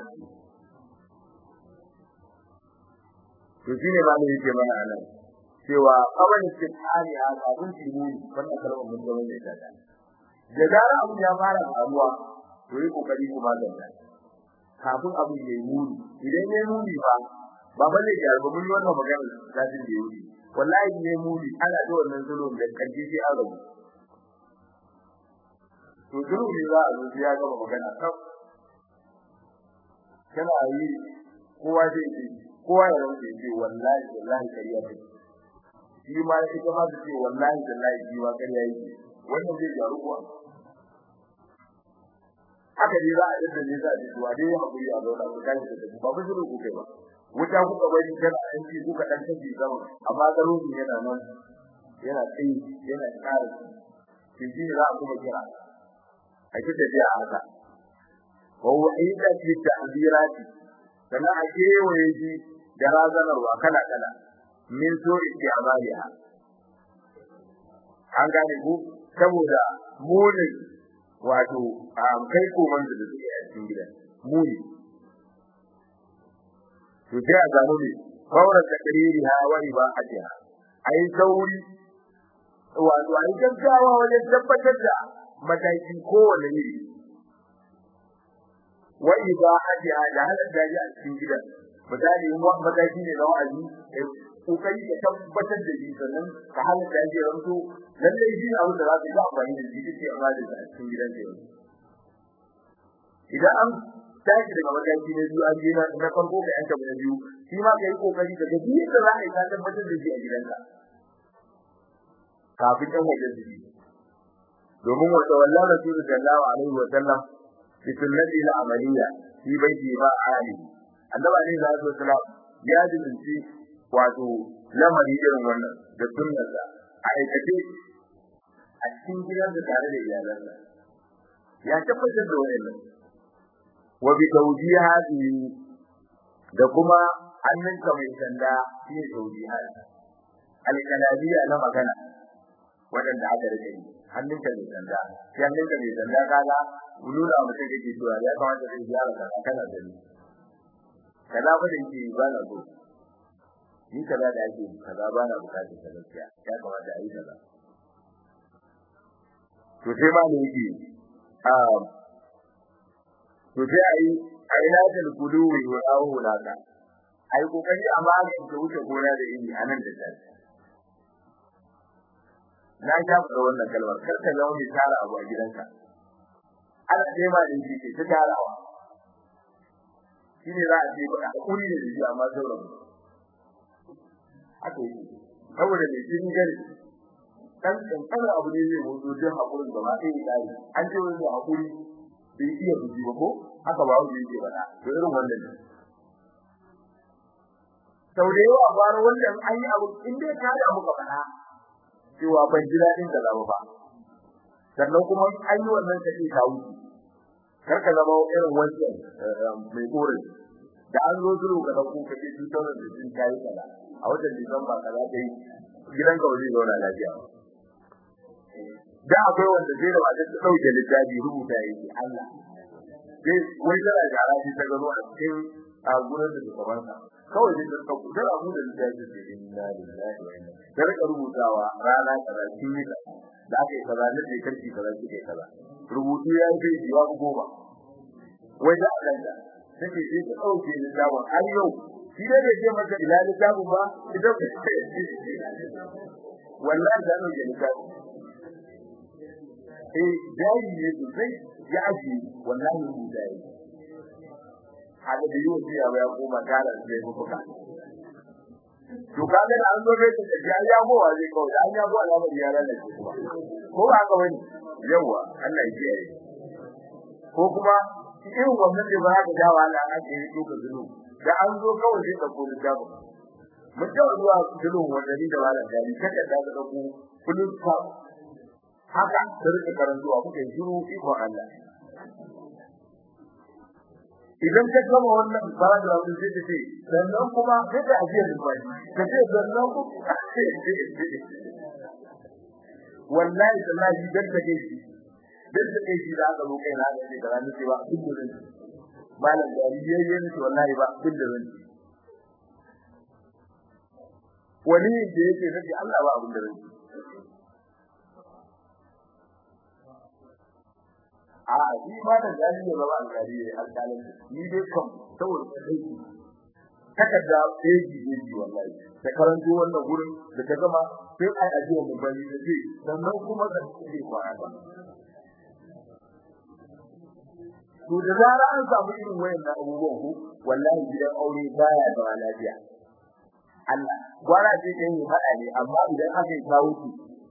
Speaker 1: to shine ba ne yake mana anan cewa kaban istihari a abun tibuni wannan kalmar mun zama da ita da zara abun ya fara faruwa to yi kokari kuma da ta kafin abun ya yi muni idan ya yi muni ba ba balle ya ba mun wannan magana zafin da yi wallahi ne muni ana da wannan zulum da kanji sai an rabu to zulum ne za a zo ya gama magana kaf kana yi kowa zai ce kowa ya rantsa ce wallahi wallahi kariya ce shi ma ya kuma da ce wallahi wallahi shi ma kariya yake wannan zai jaru kuwa haka dai za a yadda ne za a ji zuwa dai hakuri a zauna ku tashi da ba ku shiru ku kai ba wuta kuka bari kana an ci kuka dan tafi sama amma garin yana nan yana tsayi yana tsara shi shi za a kuma kira a kike tafiya haka wa wa'ida fi ta'zirati sannan a kewaye shi da razanarwa kala kala min so isti'amaliha an gane ku saboda munin wato kai koman da suke a cikin gidan muni to sai a gano ne kawar takriri ha wa ibahatiha ai sauri wato ai gaggawa wajen tabbatar da mataki kowane ne wa ibahatiha da halar da a cikin gidan misali in wani mataki ne na wa'azi kokari ka tabbatar da shi sannan ka halar da shi ranto lallai shi ne abin da za ka yi amfani da shi kake amfani da a cikin gidan ka idan an tashi daga mataki na biyu an je na na farko ka yanka na biyu shi ma ka yi kokari ka ga duk da za ka yi ka tabbatar da shi a gidanka kafin ɗan wajen su yi domin wata wallah rasulu sallallahu alaihi wa sallam bi sunnati al amaliya fi baiti ma ali annabi alaihi salatu wasallam ya dinci wato lamari irin wannan da sunnarsa a aikace a cikin gidan da tare da iyalansa ya tabbatar da wannan wa bi tawjihati da kuma hannunka mai sanda shi tawjihat al-kalamiya na magana wadanda aka rike ni hannunka mai sanda shi hannunka mai sanda kaga nuna mutum kake cewa ya kamata ka gyara kana kana da ni kaza ba da yake ba na so ni kaza da ake kaza ba na bukatar ka gaskiya ya kamata a yi kaza to sai ma ne yake um to sai ai ai lafiyar kudu wa awu laka ai kokari a magance wuce gona da iri anan da ta na ga da wannan kalmar kar ka zama mai tara abu a gidanka ana sai ma din shi ta tarawa shine za a ce ba hakuri da shi amma sauran haka yi saboda mai jin gari dan kankan abu ne zai mutu jin hakurin gaba ɗaya tsari an ce wani hakuri bai iya buji ba ko haka ba wani yake ba to irin wannan ne sau da yawa bara wannan an yi abu in dai ka da muka faɗa cewa ban ji daɗin da zama ba sannan kuma an yi wannan kace ka wuce kar ka zama irin wancan mai korin da an zo zuru ka dauko ka ce tutar da jin kai kaza a watan Disamba kaza kai gidan ka waje zauna lafiya da akwai wanda zai da wajen ta dauke littafi rubuta yake Allah sai wai da gara shi ta gano a cikin a gurin da gaban sa kawai dai da ku da abu da littafi da inna lillahi wa inna da rika rubutawa rana kaza kin yi da da aka yi kaza ne da karfi kaza kike kaza rubutu ya yi bai jiwa goma wai da Allah da take sai ta dauke littafin har yau shi da bai ce maka ila littafin ba idan wallahi da ne littafin eh dai ne sosai ya aji wallahi mu dai haka da yau sai ya koma gara sai ku fuka to kaga da an zo kai da ya ya gowa zai kawai an ya gowa na bari yara da kuma ko ba haka bane yawa Allah ya kiyaye ko kuma irin wannan da ba ka dawo Allah ake yi duka zulu da an zo kawai sai ka kula da ba mun tawo zuwa zulu wanda ni da wala da ni kada da ka dauko kullun ka haka sai ka karantuwa kuke shiru iko Allah idan ka gama wannan paragraph din sai ce sannan kuma sai ka ajiye limani ka ce sannan ku wallahi wallahi dan take shi dan take shi da aka zo kai na ne da ranar cewa duk gurin malam da yayyen shi wallahi ba duk da ran wani da yake nabi Allah ba abin da ran a shi ba da gani ne ba alƙali ne alƙalin ni dai kam saboda kai takarda peji ne ji wallahi ta karanto wannan gurin da ta gama sai ai ajiya mu bani da ce sannan kuma da ce kwana ba to da zara an samu irin wayannan abubuwan ku wallahi gidan aure baya da lafiya Allah gwara ce kai yi fada ne amma idan aka yi kawo ki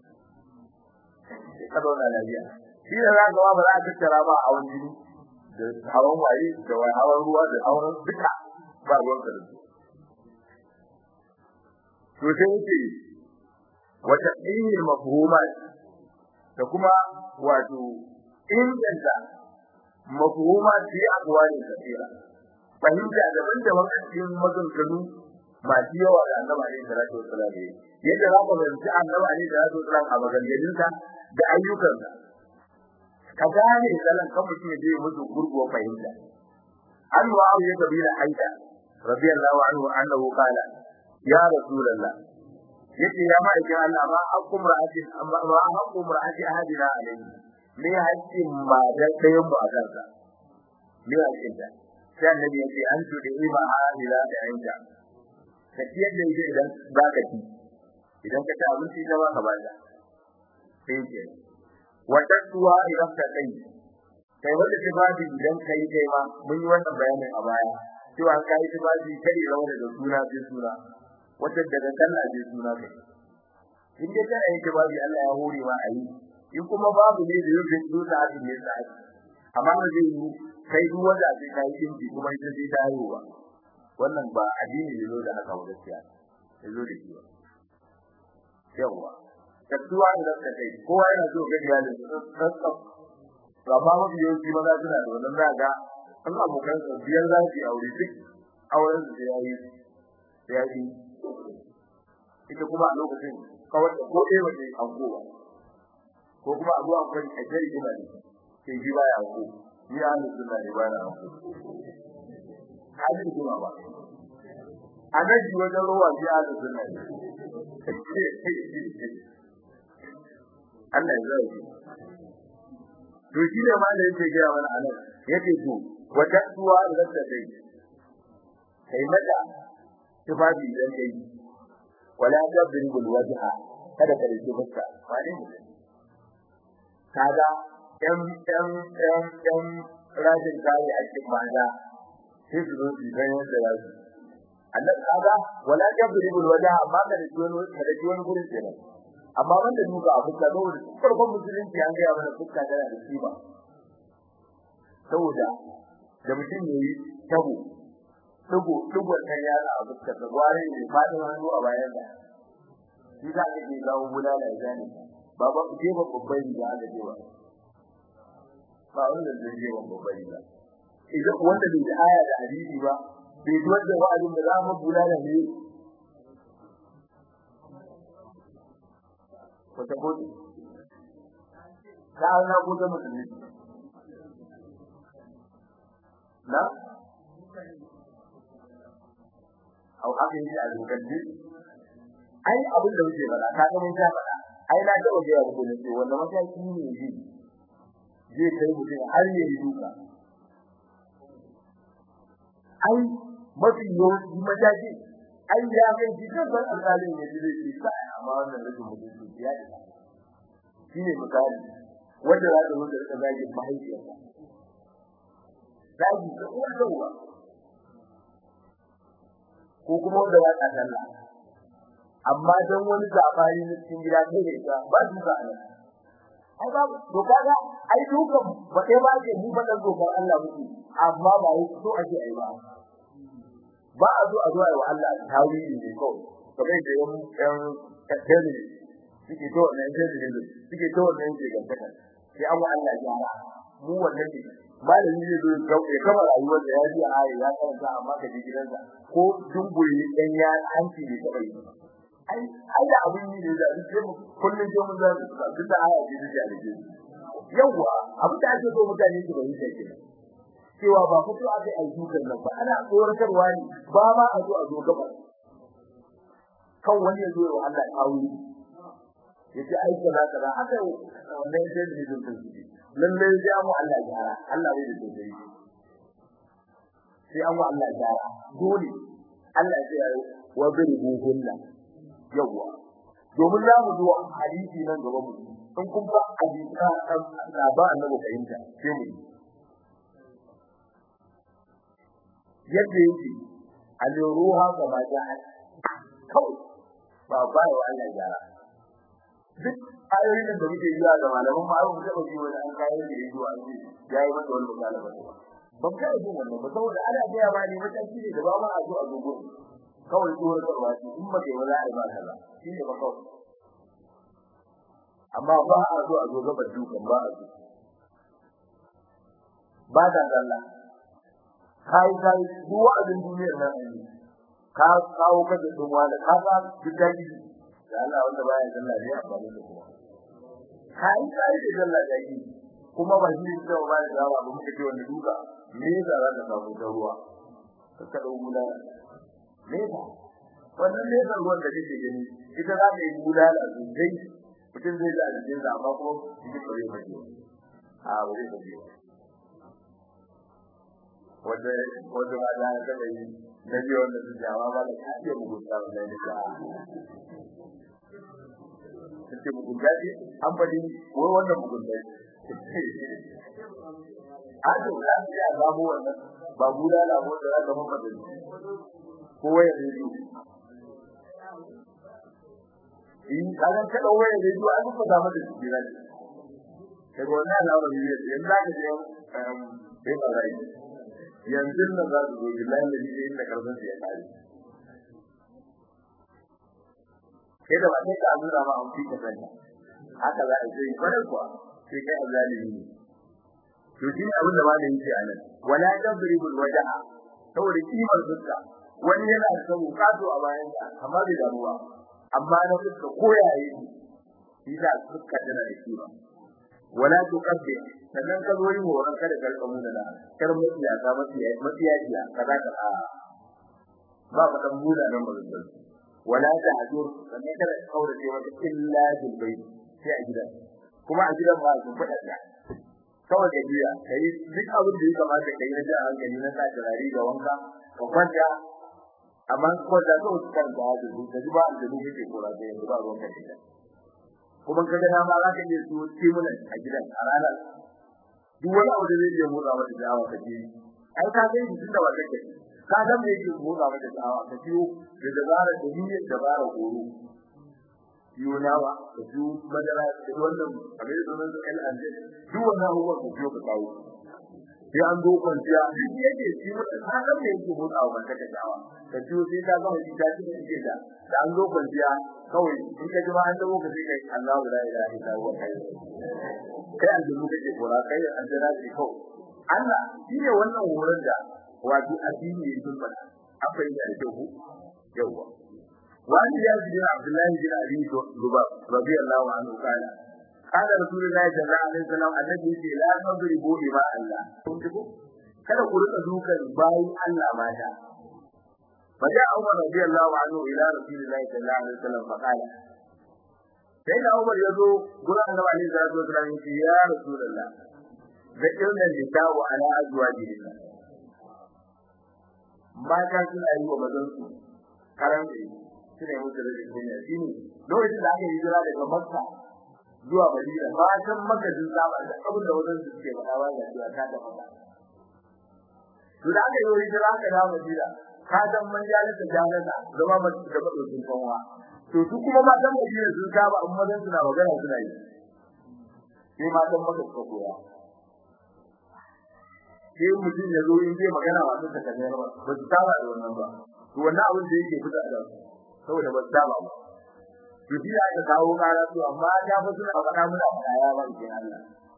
Speaker 1: ka zauna lafiya shi da za ka ba za ka tattara ba a wani jini da hawan waye da wai hawan ruwa da hawan duka ba ruwan ka to sai yake wata ilmi mafhumat da kuma wato inganta mafhumat fi aqwali kathira fahimta daban-daban a cikin maganganu masu yawa da annabi alaihi salatu wasallam yadda za ka fahimci annabi alaihi salatu wasallam a maganganunsa da ayyukansa ka gane salan kan mutum ya je musu gurguwa fahimta an wa ya kabila aida radiyallahu anhu annahu qala ya rasulullah yace ya ma'aikin Allah ma haqqum ra'atin amma ma haqqum ra'ati ahadina alayhi me haƙƙin ma da ɗayan mu a kansa me haƙƙin ta sai annabi yace an tudi ima ahadina da aida ka ciyar da ita idan za ka ci idan ka ci abinci ta ba ka ba ta sai ke wata tuwa idan ka kai kai wanda tibabi idan kai kai ma mun yi wannan bayanin a baya cewa kai tibabi kai rawa da suna sai suna wata daga sallah sai suna kai in dai kana yin tibabi Allah ya hore ma ayi in kuma babu ne da yake duka a cikin sa amma da zai yi kai duk wanda sai kai kinji kuma ita sai ta haihuwa wannan ba addini ne zo da haka ba gaskiya ya zo da shi yawa tattuwa da zaka kai kowa yana so ga iyalin sa amma mafi yawanci maza suna da wannan za ga an abokan sa biyar za su aure duk auren su da yayi da yayi ita kuma a lokacin kawai da ko ɗaya wace an kowa ko kuma a zuwa kan a jari ina ne sai ji baya ko ni a hannun suna ne baya ko hajji kuma ba a nan ji wajen ruwa ji a hannun suna ne Allah ya zai to shi ne ma da yake gaya mana anan yake to wata tuwa da ta dai kai mata tufafi dan dai wala tadribul wajha kada ka rike fuska wani ne kaga ɗan ɗan ɗan ɗan rajin kai a cikin maza sai su zo su ga yadda za su Allah kaga wala tadribul wajha amma da wani da wani gurin kenan amma wanda duka a fuska saboda farkon musulunci an gaya mana fuska tana da kima saboda da mutum yayi tabo dugo dugo kan yara a fuska da gware ne fadin hannu a bayan da shi za ka je gawo bulala ya gane baba ku je ba babban riga aka je ba ba wanda zai je ba babban riga idan wanda bai da aya da hadisi ba bai ji wanda wa'azin da za mu bulala ne wata gode ta na gode musulmi na au haka yake a lokaci ai abin da muke fara ka ga mun ta fara ai na ga waje abu ne ce wannan mataki ne ji zai kai mutum har ne yi duka ai mafi yawanci mataki ai ya kai shi kan alƙalin ne zai ce sai amma wannan rashin mutunci ya ce shine misali wanda za ta mutu da zagin mahaifiyarsa zagi da uwar da uwa ko kuma wanda za ta sallah amma dan wani zabari na cikin gida kai da ita ba su ba nan ai ba to kaga ai dukan ba kai ba ke mu fadan dokar Allah muke amma ba yi so ake ai ba ba a zo a zo ai wa Allah tawili ne ko kamar da yan yan kaddare suke to wannan sai da suke to wannan sai gantaka sai an wa Allah gyara mu wannan ne malami zai zo ya kama rayuwar da ya ji a ayi ya karanta amma ka ji gidansa ko dunguri dan ya hanci ne ta bai ai ai da abin ne da sai mu kullun je mun zai ka duk da aya ji da ji yawa abin da ake so mutane su bayyana ke cewa ba fito a kai ayyukan nan ba ana tsoratarwa ne ba ma a zo a zo gaba kan wani ya zo wa Allah tawuri yace ai kaza kaza haka wannan sai da jin tauhidi lalle ya mu Allah gyara Allah bai da tauhidi sai an wa Allah gyara dole Allah ya yi wa birhu hunna yawa domin za mu zo hadisi nan gaba mu in kun ba hadisi ka ba annabi fahimta sai mu yadda yake al-ruha kama ja'a kawai ba ba wa Allah gyara duk ayoyin da muke yi da malaman ma ayoyin da muke wani an kai da yi zuwa ji yayi masa wani misali ba ban kai jin wannan ba saboda ana ga ba ne wata shi ne da ba ma a zo a gogo kawai tsohon karwa shi in ba kai wala ai ba kaza shi ne ba kawai amma ba a zo a zo gaba dukan ba a zo ba da Allah kai kai duk wa'azin duniyar nan ne ka kawo ka da dun wani ka ga gidaji da Allah wanda baya sallah ne amfani da kuma kai kai da sallah da yi kuma ba shi da ba da yawa ba muke ce wanda duka me yasa za ka samu da ruwa ka kada gula me ba wannan ne da ruwan da kake gani ita za ta yi gula da sosai mutum zai da jikin sa amma kuma shi ba zai fage a wuri da biyu wanda wanda ba da ka yi na biyu wanda su jawa ba da kace mugunta wannan ne ka kace mugunta ce an fadi ko wannan mugunta Ado da ya zamo wannan ba guda da mu da zaka maka da ko waya ne ju in kaga ka da waya ne ju an ka zama da shi ne kai wannan lawa ne yanzu zaka je um bai ba rai yanzu nan za su zo billahi da shi inda karfin ya kare kai da ba sai ka nuna ma an fika sanya haka za a yi kwarai kuwa sai kai azalimi ne to shi abin da malamin yake anan wala tadribul wajha saboda kimar fuska wani yana da kato a bayan sa amma bai da ruwa amma na fuska koyaye shi da fuska tana da kima wala tuqabbi sannan ka zo yin horon kada ka rika muna da kar mutiya ka mutiya mutiya jiya kaza ka a ba ka dan muna nan bazan wala tahjur sannan kada ka kaura ce wata illa bil bayt sai a gidan kuma a gidan ba su fada da kawai da biya kai duk abin da ya kamata kai na da hankali na sa turare ga wanka ka kwanta amma ko da so kan da hadu da ba da duk yake kora da yanzu ba ruwan kai kuma kaga na ma za ka iya su timuna a gidan a ranar duk wani abu da zai je motsa mata da'awa ka je ai ka ga shi tunda ba kake ka san me yake motsa mata da'awa ka ciwo da dabara da niyyar dabara goro yunawa da su madara da wannan abin da sunan el ande duk wannan abubuwan da ciwo ka kawo sai an zo kwanciya duk yake shi mutum ka san me yake motsa wa mata da'awa ka ciwo sai ka gama shi ta cikin ike da da an zo kwanciya kawai in ka ji ma an dawo ka sai kai Allahu la ilaha illa huwa kai kai aljinu kake kora kai aljira ce kawai Allah shi ne wannan horon da wato addini ya sun fada akwai da ke ku yawa wani ya ji Abdullahi bin Abi Zubab radiyallahu anhu kana kana Rasulullahi sallallahu alaihi wasallam annabi ce la tadribu ima Allah kun ji ko kada ku rika dukan bayin Allah mata فجاء عمر رضي الله عنه الى رسول الله صلى الله عليه وسلم فقال sai da Umar ya zo gurin Annabi alaihi salatu wasallam ya ce ya Rasulullah zakirna lisawu ala azwajihim mata suna yi wa mazan su karanta suna yi musu da dunya shine lokacin da aka yi jira daga Makka zuwa Madina matan Makka sun saba da abin da wajen su suke faɗa ba da cewa ta da Makka to da aka yi jira aka dawo Madina ka dan man jalisa jalisa zama mace da badokin kanwa to su kuma matan Madina sun saba amma dan suna magana suna yi sai matan Makka suka koya sai mutum ya zo in zai magana ba su ta kanyar ba ba su saba da wannan ba to wannan abin da yake fita da su saboda ba su saba ba to shi aka kawo kara su amma ya fa suna faɗa muna faɗa ya ba ke Allah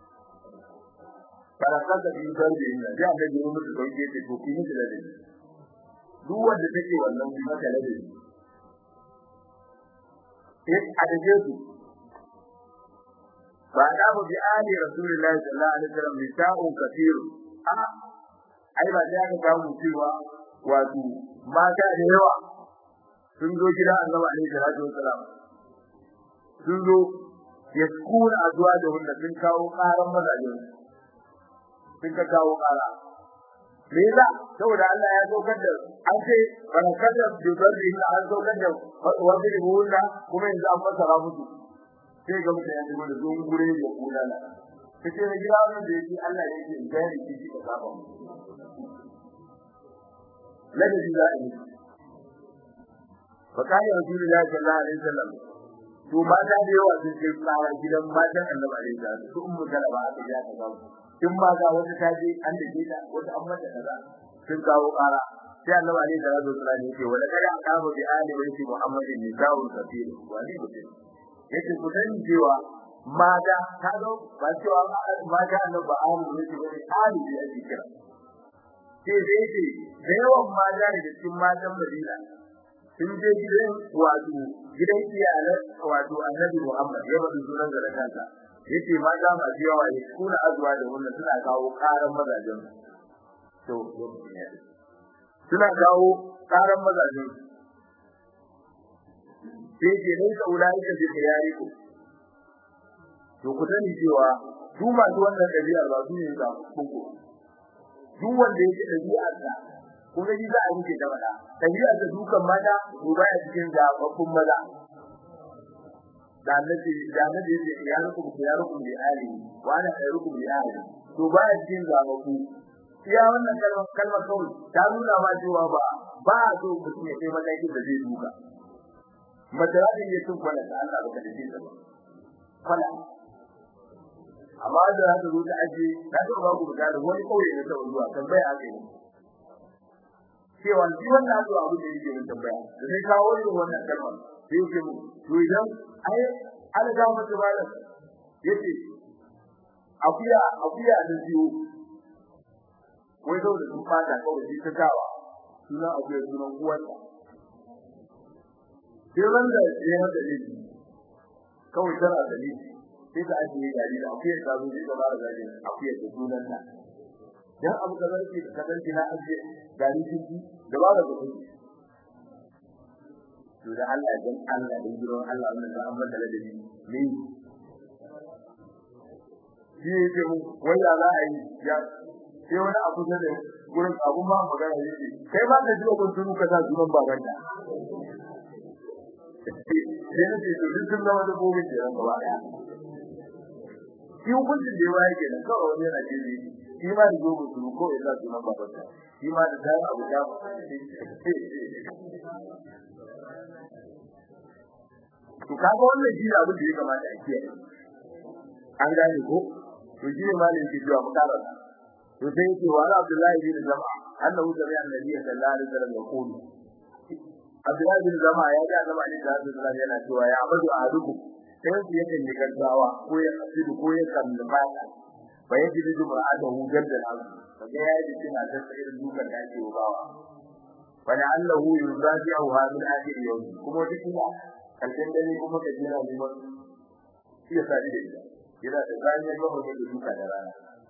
Speaker 1: barakar da bin garbe ne ya ga gurin musu dauke ta to kin da dai duk wanda take wannan kuma ta lade eh a dace su ba da mu bi ali rasulullahi sallallahu alaihi wasallam nisa'un kathir a ai ba da ka samu cewa wato mata da yawa sun zo gida annabi alaihi salatu wasallam sun zo yaskuna azwa da wanda sun kawo karan mazajin sun ka kawo kara me yasa saboda Allah ya saukar da an ce barakar da dubar da ina an saukar da wanda da wanda kuma yanzu an fasara musu sai ga mutane da wanda zo gure da kula na kace ne gida wannan da yake Allah yake bayani shi shi ka saba mu ladabi za a yi fa kai rasulullahi sallallahu alaihi wasallam to mata da yawa sun ce tsara gidan matan annabi alaihi wasallam su ummu kalaba aka ja ta gawo in ma ga wata ta je an dake ta wata an mata kaza sun kawo kara sai annabi alaihi salatu wasallam yake wala kada an kawo bi ali wa shi muhammadin ni dawo kafir wali mutum yake ku sani cewa mata ta zo ba cewa mata annabi ali ne ce bane ali ne ake kira sai dai ce da yawan mata da cikin matan Madina sun je gidan wato gidan iyalan wato Annabi Muhammad ya bada sunan da kansa yace mata masu yawa ne kuna azuwa da wannan suna kawo karan mazajen to suna kawo karan mazajen sai ke nan ka ulai ka bi yare ku to ku sani cewa duk masu wannan dabi'a ba su ne ga kuku duk wanda yake dabi'a ta kuma ji za a yi da mata dabi'a ta dukan mata ko baya cikin zababbun maza da annabi da annabi yake ya ruku ya ruku bi ali wa ana khairukum bi ali to baya cikin zababbu iya wannan kalmar kalmar kawai ta nuna ma cewa ba ba so mutum ya kai matakin da zai duka matsala ne ya tun kwana da Allah baka dace ta ba kwana amma da haka zo ta aje ka ga babu da wani kauye ne ta zuwa tambaya ake ne cewa shi wannan abu abu da yake tambaya da sai kawo irin wannan kalmar sai yake mu to idan ai an ga mata bala yace akuya akuya da biyu wai da sun fata kawai shi ta kawa sunan akuya sunan uwarta sai wanda ya mata laifi kawai tana da laifi sai ta ajiye gari da akuyar ta zo da bara gari akuyar da sunan ta dan abu da zarki da kadan na ajiye gari jinki da bara da kudi to da Allah dan Allah dan giron Allah wannan da amma da ladabi ne shi yake mu wanda za a yi ya sai wani abu da gurin abun ba magana yake kai ba ka jiwa kun tunu ka sa sunan babanta sai na ce to duk sun zama dabbobi ke nan gaba daya shi hukuncin da yawa yake nan kawai wani yana ce shi ma da gobe su ko ya sa sunan babansa shi ma da dai abu da to kaga wannan shi abin da ya kamata a kiyaye an gane ko to shi ne malamin ke cewa mutarar to sai yake wa Abdullahi bin Jama'a annahu sami'a annabi sallallahu alaihi wasallam yaqulu Abdullahi bin Zama ya ga Annabi Ali da Rasulullah yana cewa ya abadu ahaduku sai su yake ne gaggawa ko ya asidu ko ya kalli baya fa yaji da juma'ata hu gadda al kaga ya ji kina da irin dukan da ake bawa wani allahu yuzaji'u hadin akhir yawm kuma duk ina kalkin dare kuma ka jira neman shi ya sadi da ita yana da zaniyar gaba da duka da rana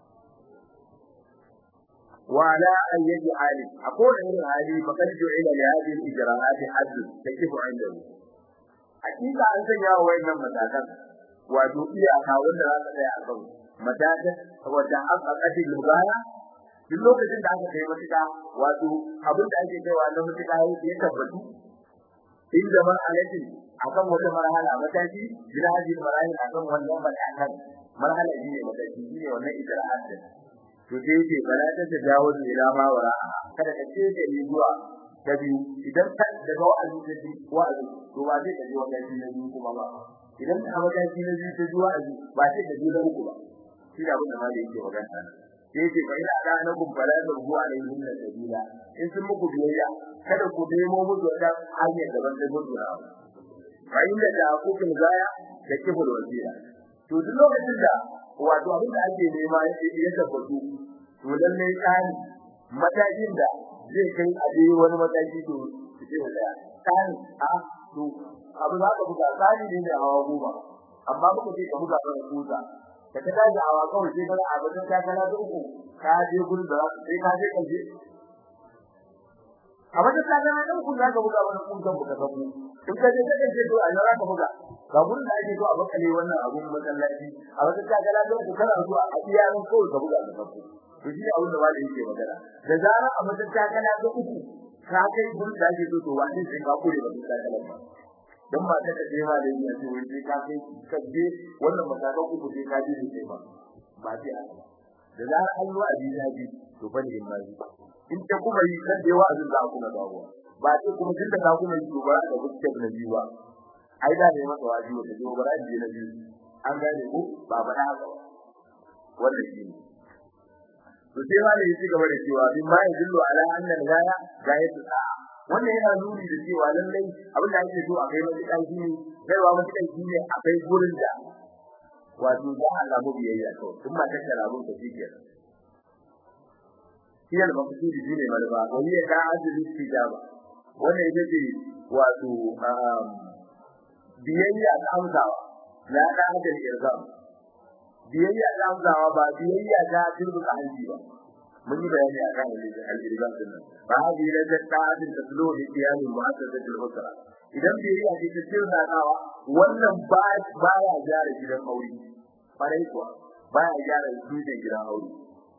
Speaker 1: وعلى أن يجعل أقول إن هذه فقد جعل لهذه الإجراءات حد تكف عنده حقيقة أن تجاه وإن متاكا ودوئي أخاون لا تدعي أخاون متاكا وتحققت المبايا duk lokacin da aka kai matuƙa wato abin da ake kaiwa na matuƙa ya tabbatu in da man alaji akan wata marhala mataki bila haji marhala akan wannan matakan marhala ne mataki ne wannan ijra'at din to sai yake bala ta tajawo da ilama wara kada ka ce da ni zuwa ta biyu idan ka daga wa'azi ta bi wa'azi to ba zai kaje wannan shi na biyu kuma ba idan ka hawa shi na biyu ta ji wa'azi ba sai ka ji da uku ba shi da abin da ma da yake magana sai yake fa ina da na kun bala da ruwa da yin da sabila in sun muku biyayya kada ku nemo musu wata hanyar daban da gudu na fa inda da ku kin zaya da kibul wasila to duk lokacin da wato abin da ake nema ya tabbatu to lalle tsani matakin da zai kai a je wani mataki to ce da tsani a to abu za ka buga tsani ne da hawa goma amma muka ce ka buga kan kusa da ka tashi hawa kawai sai kana abin da ka kana da uku ka je gurin da sai ka je kaje a wajen ka kana da uku za ka buga wani kusan buka sabu in ka je ka je to a yara ka buga ga gurin da ake so a bakale wannan abun masallaci a wajen ka kana da uku kana zuwa a iyayen kawai ka buga da sabu to shi abin da malai yake magana da zarar a wajen ka kana da uku ka kai gurin da ake so to wani sai ka kure ba ka kana ba dan ba ta kaje ma da yin ce wai ka kai ka je wannan matakan uku sai ka je ne ba ba sai a da zarar an yi wa'azi na ji to bane in ma in ta kuma yi kan da wa'azin za ku na dawo ba sai kuma tun da ka kuma yi to ba da gaskiya na biyu ba ai da ne masa waji wata jo bara ji na biyu an gane ko ba ba haka wannan shi ne to sai ma ne ya ci gaba da cewa bin ma yadullu ala anna al-ghaya gayatu sa'a wannan yana nuni da cewa lallai abin da ake so a kai wani kai shi ne kaiwa wani kai shi ne a kai gurin da wato za a samu biyayya to in ma ta kara mun ta shi kenan shi al maqsudi shine malba wani ya ka azumi tijaba wannan ita ce wato biyayya ta amsawa la da hada irzam biyayya ta amsawa ba biyayya ta turbuka hanji ba mun yi bayani akan al-irzam din nan ba hadi da ta'adin taslu li qiyam mu'assasat al-usra idan biyayya ce ta turbuka wannan ba baya gyara gidan aure farai kuwa baya gyara gidan aure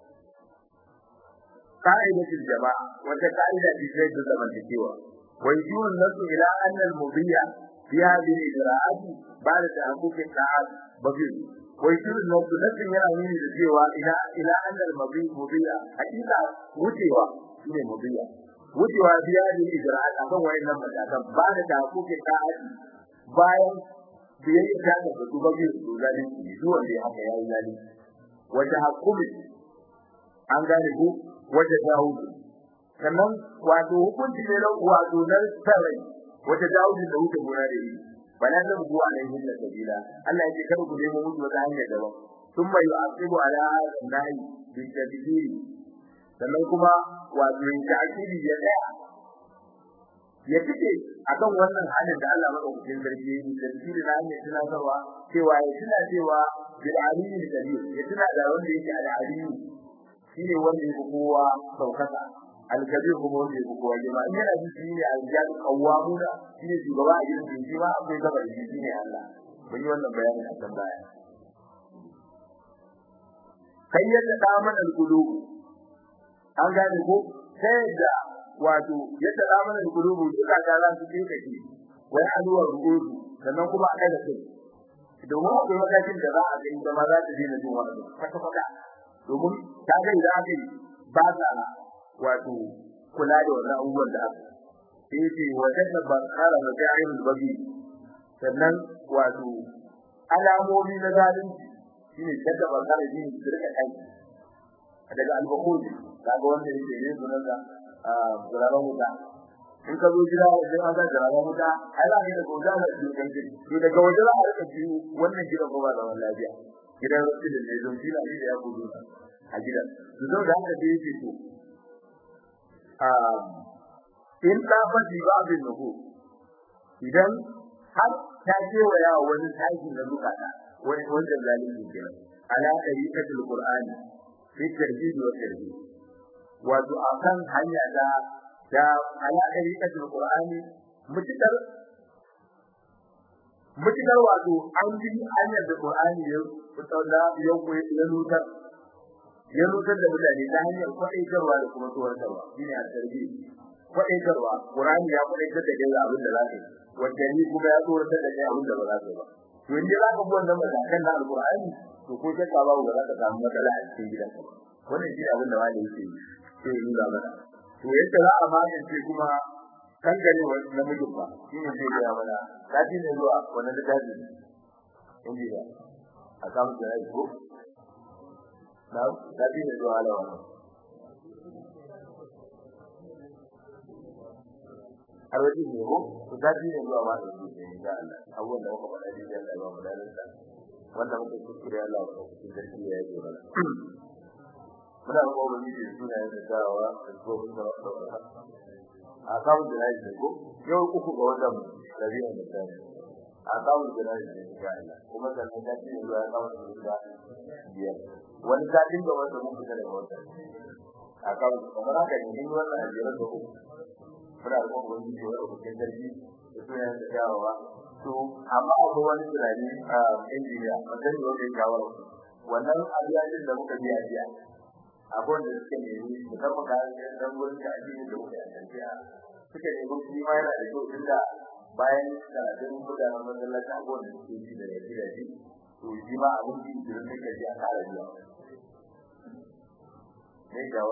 Speaker 1: qa'idatul jama'a wata qa'ida ce ta da zamantakewa wa yujun nasu ila anna al-mudhiya fi hadhihi al-ijra'at ba'da ta'aqqub al-ta'ad bagir wa yujun nasu nasu yana nuni da cewa ila ila anna al-mudhiya hakika wucewa shine mudhiya wucewa fi hadhihi al-ijra'at akan wayannan matakan ba'da ta'aqqub al-ta'ad bayan biyayya ta ga su bagir su zalunci zuwa da haka yayi zalunci wata hakumi an gane ku wata Dawud sannan wato hukunci ne na wato na sarai wata Dawud da wuce gona da yi bana da bugu alaihi da sabila Allah ya ce kar ku nemo mutu wata hanya daban sun bai asibu ala nahi bi tadbiri sannan kuma wato yin ta'kidi ya daya ya fice akan wannan halin da Allah madaukakin sarki yi da tafsiri na hanyar tunatarwa cewa ya tuna cewa bil aliyyil kabir ya tuna da wanda yake al aliyyu shine wanda yake kowa saukaka al-kabir kuma wanda yake kowa jama'a in yana ji shine al-jadu qawwamuna shine shugaba a gidan shi ma akwai gaba da shi ne Allah mun yi wannan bayani a kan baya kai yadda da mana al-qulub an gane ko sai da wato yadda da mana al-qulub duka ga za su tinka shi wai aluwa rubutu sannan kuma a kada kai domin akwai matakin da za a ga inda ma za ta daina jin wani kwata kwata domin ta ga idan aka yi ba ta wato kula da wannan abubuwan da aka sai ce wajen da ban kara da jarin babi sannan wato alamomi na zalunci shine kada ban kara jin su rika kai daga al-bukhul kaga wanda yake ne sunan da zalalan wuta in ka zo gida wajen an ga zalalan wuta ai za ka da goza da shi kan ji to daga wajen za a rika ji wannan gidan ba da wannan lafiya gidan rasulun ne don shi da ya gudu a gidan to zo da haka da yake to in ta faɗi babin nuhu idan har ta kewaya wani tashi na zukata wani wanda zalimi kenan ala tariqatul qur'ani fi tarjid wa tarjid wato akan hanya da da ala tariqatul qur'ani mutakar mutakar wato an bi hanyar da qur'ani ya fitaula ya ya nutar ya nutar da mutane ta hanyar kwaɗaitarwa da kuma tsoratarwa shine a tarjid kwaɗaitarwa qur'ani ya kwaɗaitar da kai abin da za ka yi wanda ni kuma ya tsoratar da kai abin da ba za ka yi ba to in dai za ka bi wannan matakan na alqur'ani to ko shakka babu ba za ka samu matsala a cikin gidanka ba wannan shi abin da wani yake sai yi nuna mana to yadda za a magance kuma kan gare wani namijin ba shi ne zai gaya mana kaji ne zuwa wannan littafi in ji ba a samu da rai ko na kaji ne zuwa alawa har wajen ne ko to kaji ne zuwa ma da shi ne insha Allah abubuwan da muka faɗa dai Allah ya ba mu dalilin wanda muka kuskure Allah ya kuskure sarki ya yi mana muna ko ba ni da suna yin dawa da ko da a kawo da rai da ko yau uku ga wannan rabi'a da tsari a kawo da rai da ga Allah kuma da ta ce zuwa kawo da biyar wani satin da wanda mun fita daga wannan a kawo kamar haka ne ni wannan ajiyar da uku muna ko ba ni da wannan sarki da suna yin dawa to amma akwai wani tunani a injiniya mutum da wani shawara wannan abiyajin da muka biya biya akwai da suke nemi musamman ga dan gurin da addini da muke a suka nemi shi ma yana da kyau tunda bayan karatun gudanar masallaci abubuwan da suke ji da yaji da ji to shi ma abin ji da suka ji a kara biya ne gawo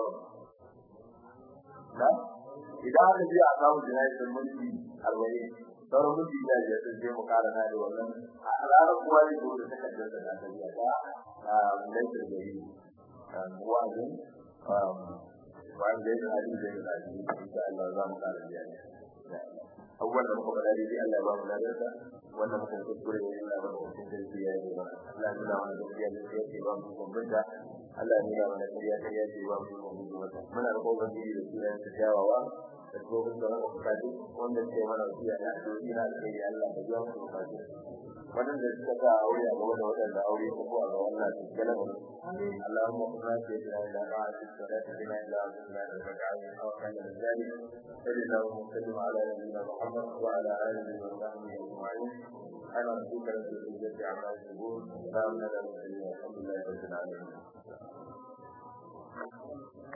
Speaker 1: na idan aka ji a samu jinayar mulki arba'in sauran mutum da ya san sai mu kara na da wannan a ranar kuwa ne da ta kaddar da ta biya ta a laifin da yi wa'azin wa'azin da ya hali da ya hali insha Allah za mu kara biya ne abubuwan da muka faɗa dai Allah ba mu ladarsa wannan muka kuskure ne Allah ba mu cikin sarki ya yi ba Allah ya nuna mana gaskiya da ya ce ba mu bambanta Allah ne ya mana kariya kariya ce ba mu ko mu mata muna da kokarin da sunan ta jawawa da kuma da wani kokari wanda ke mana biya da addu'o'i na da kai Allah da yawan kokari wannan da suka ga aure a gaba da wadanda aure ko a ga wannan cikin Allahumma qina fi ila ra'atik salati bina ila abdina al-rak'atin aw kana al-zalik sallallahu alaihi wa ala nabiyyina Muhammad wa ala alihi wa sahbihi ajma'in ana duka da izzati amma yaqul salamun ala al-mursalin alhamdulillahi rabbil alamin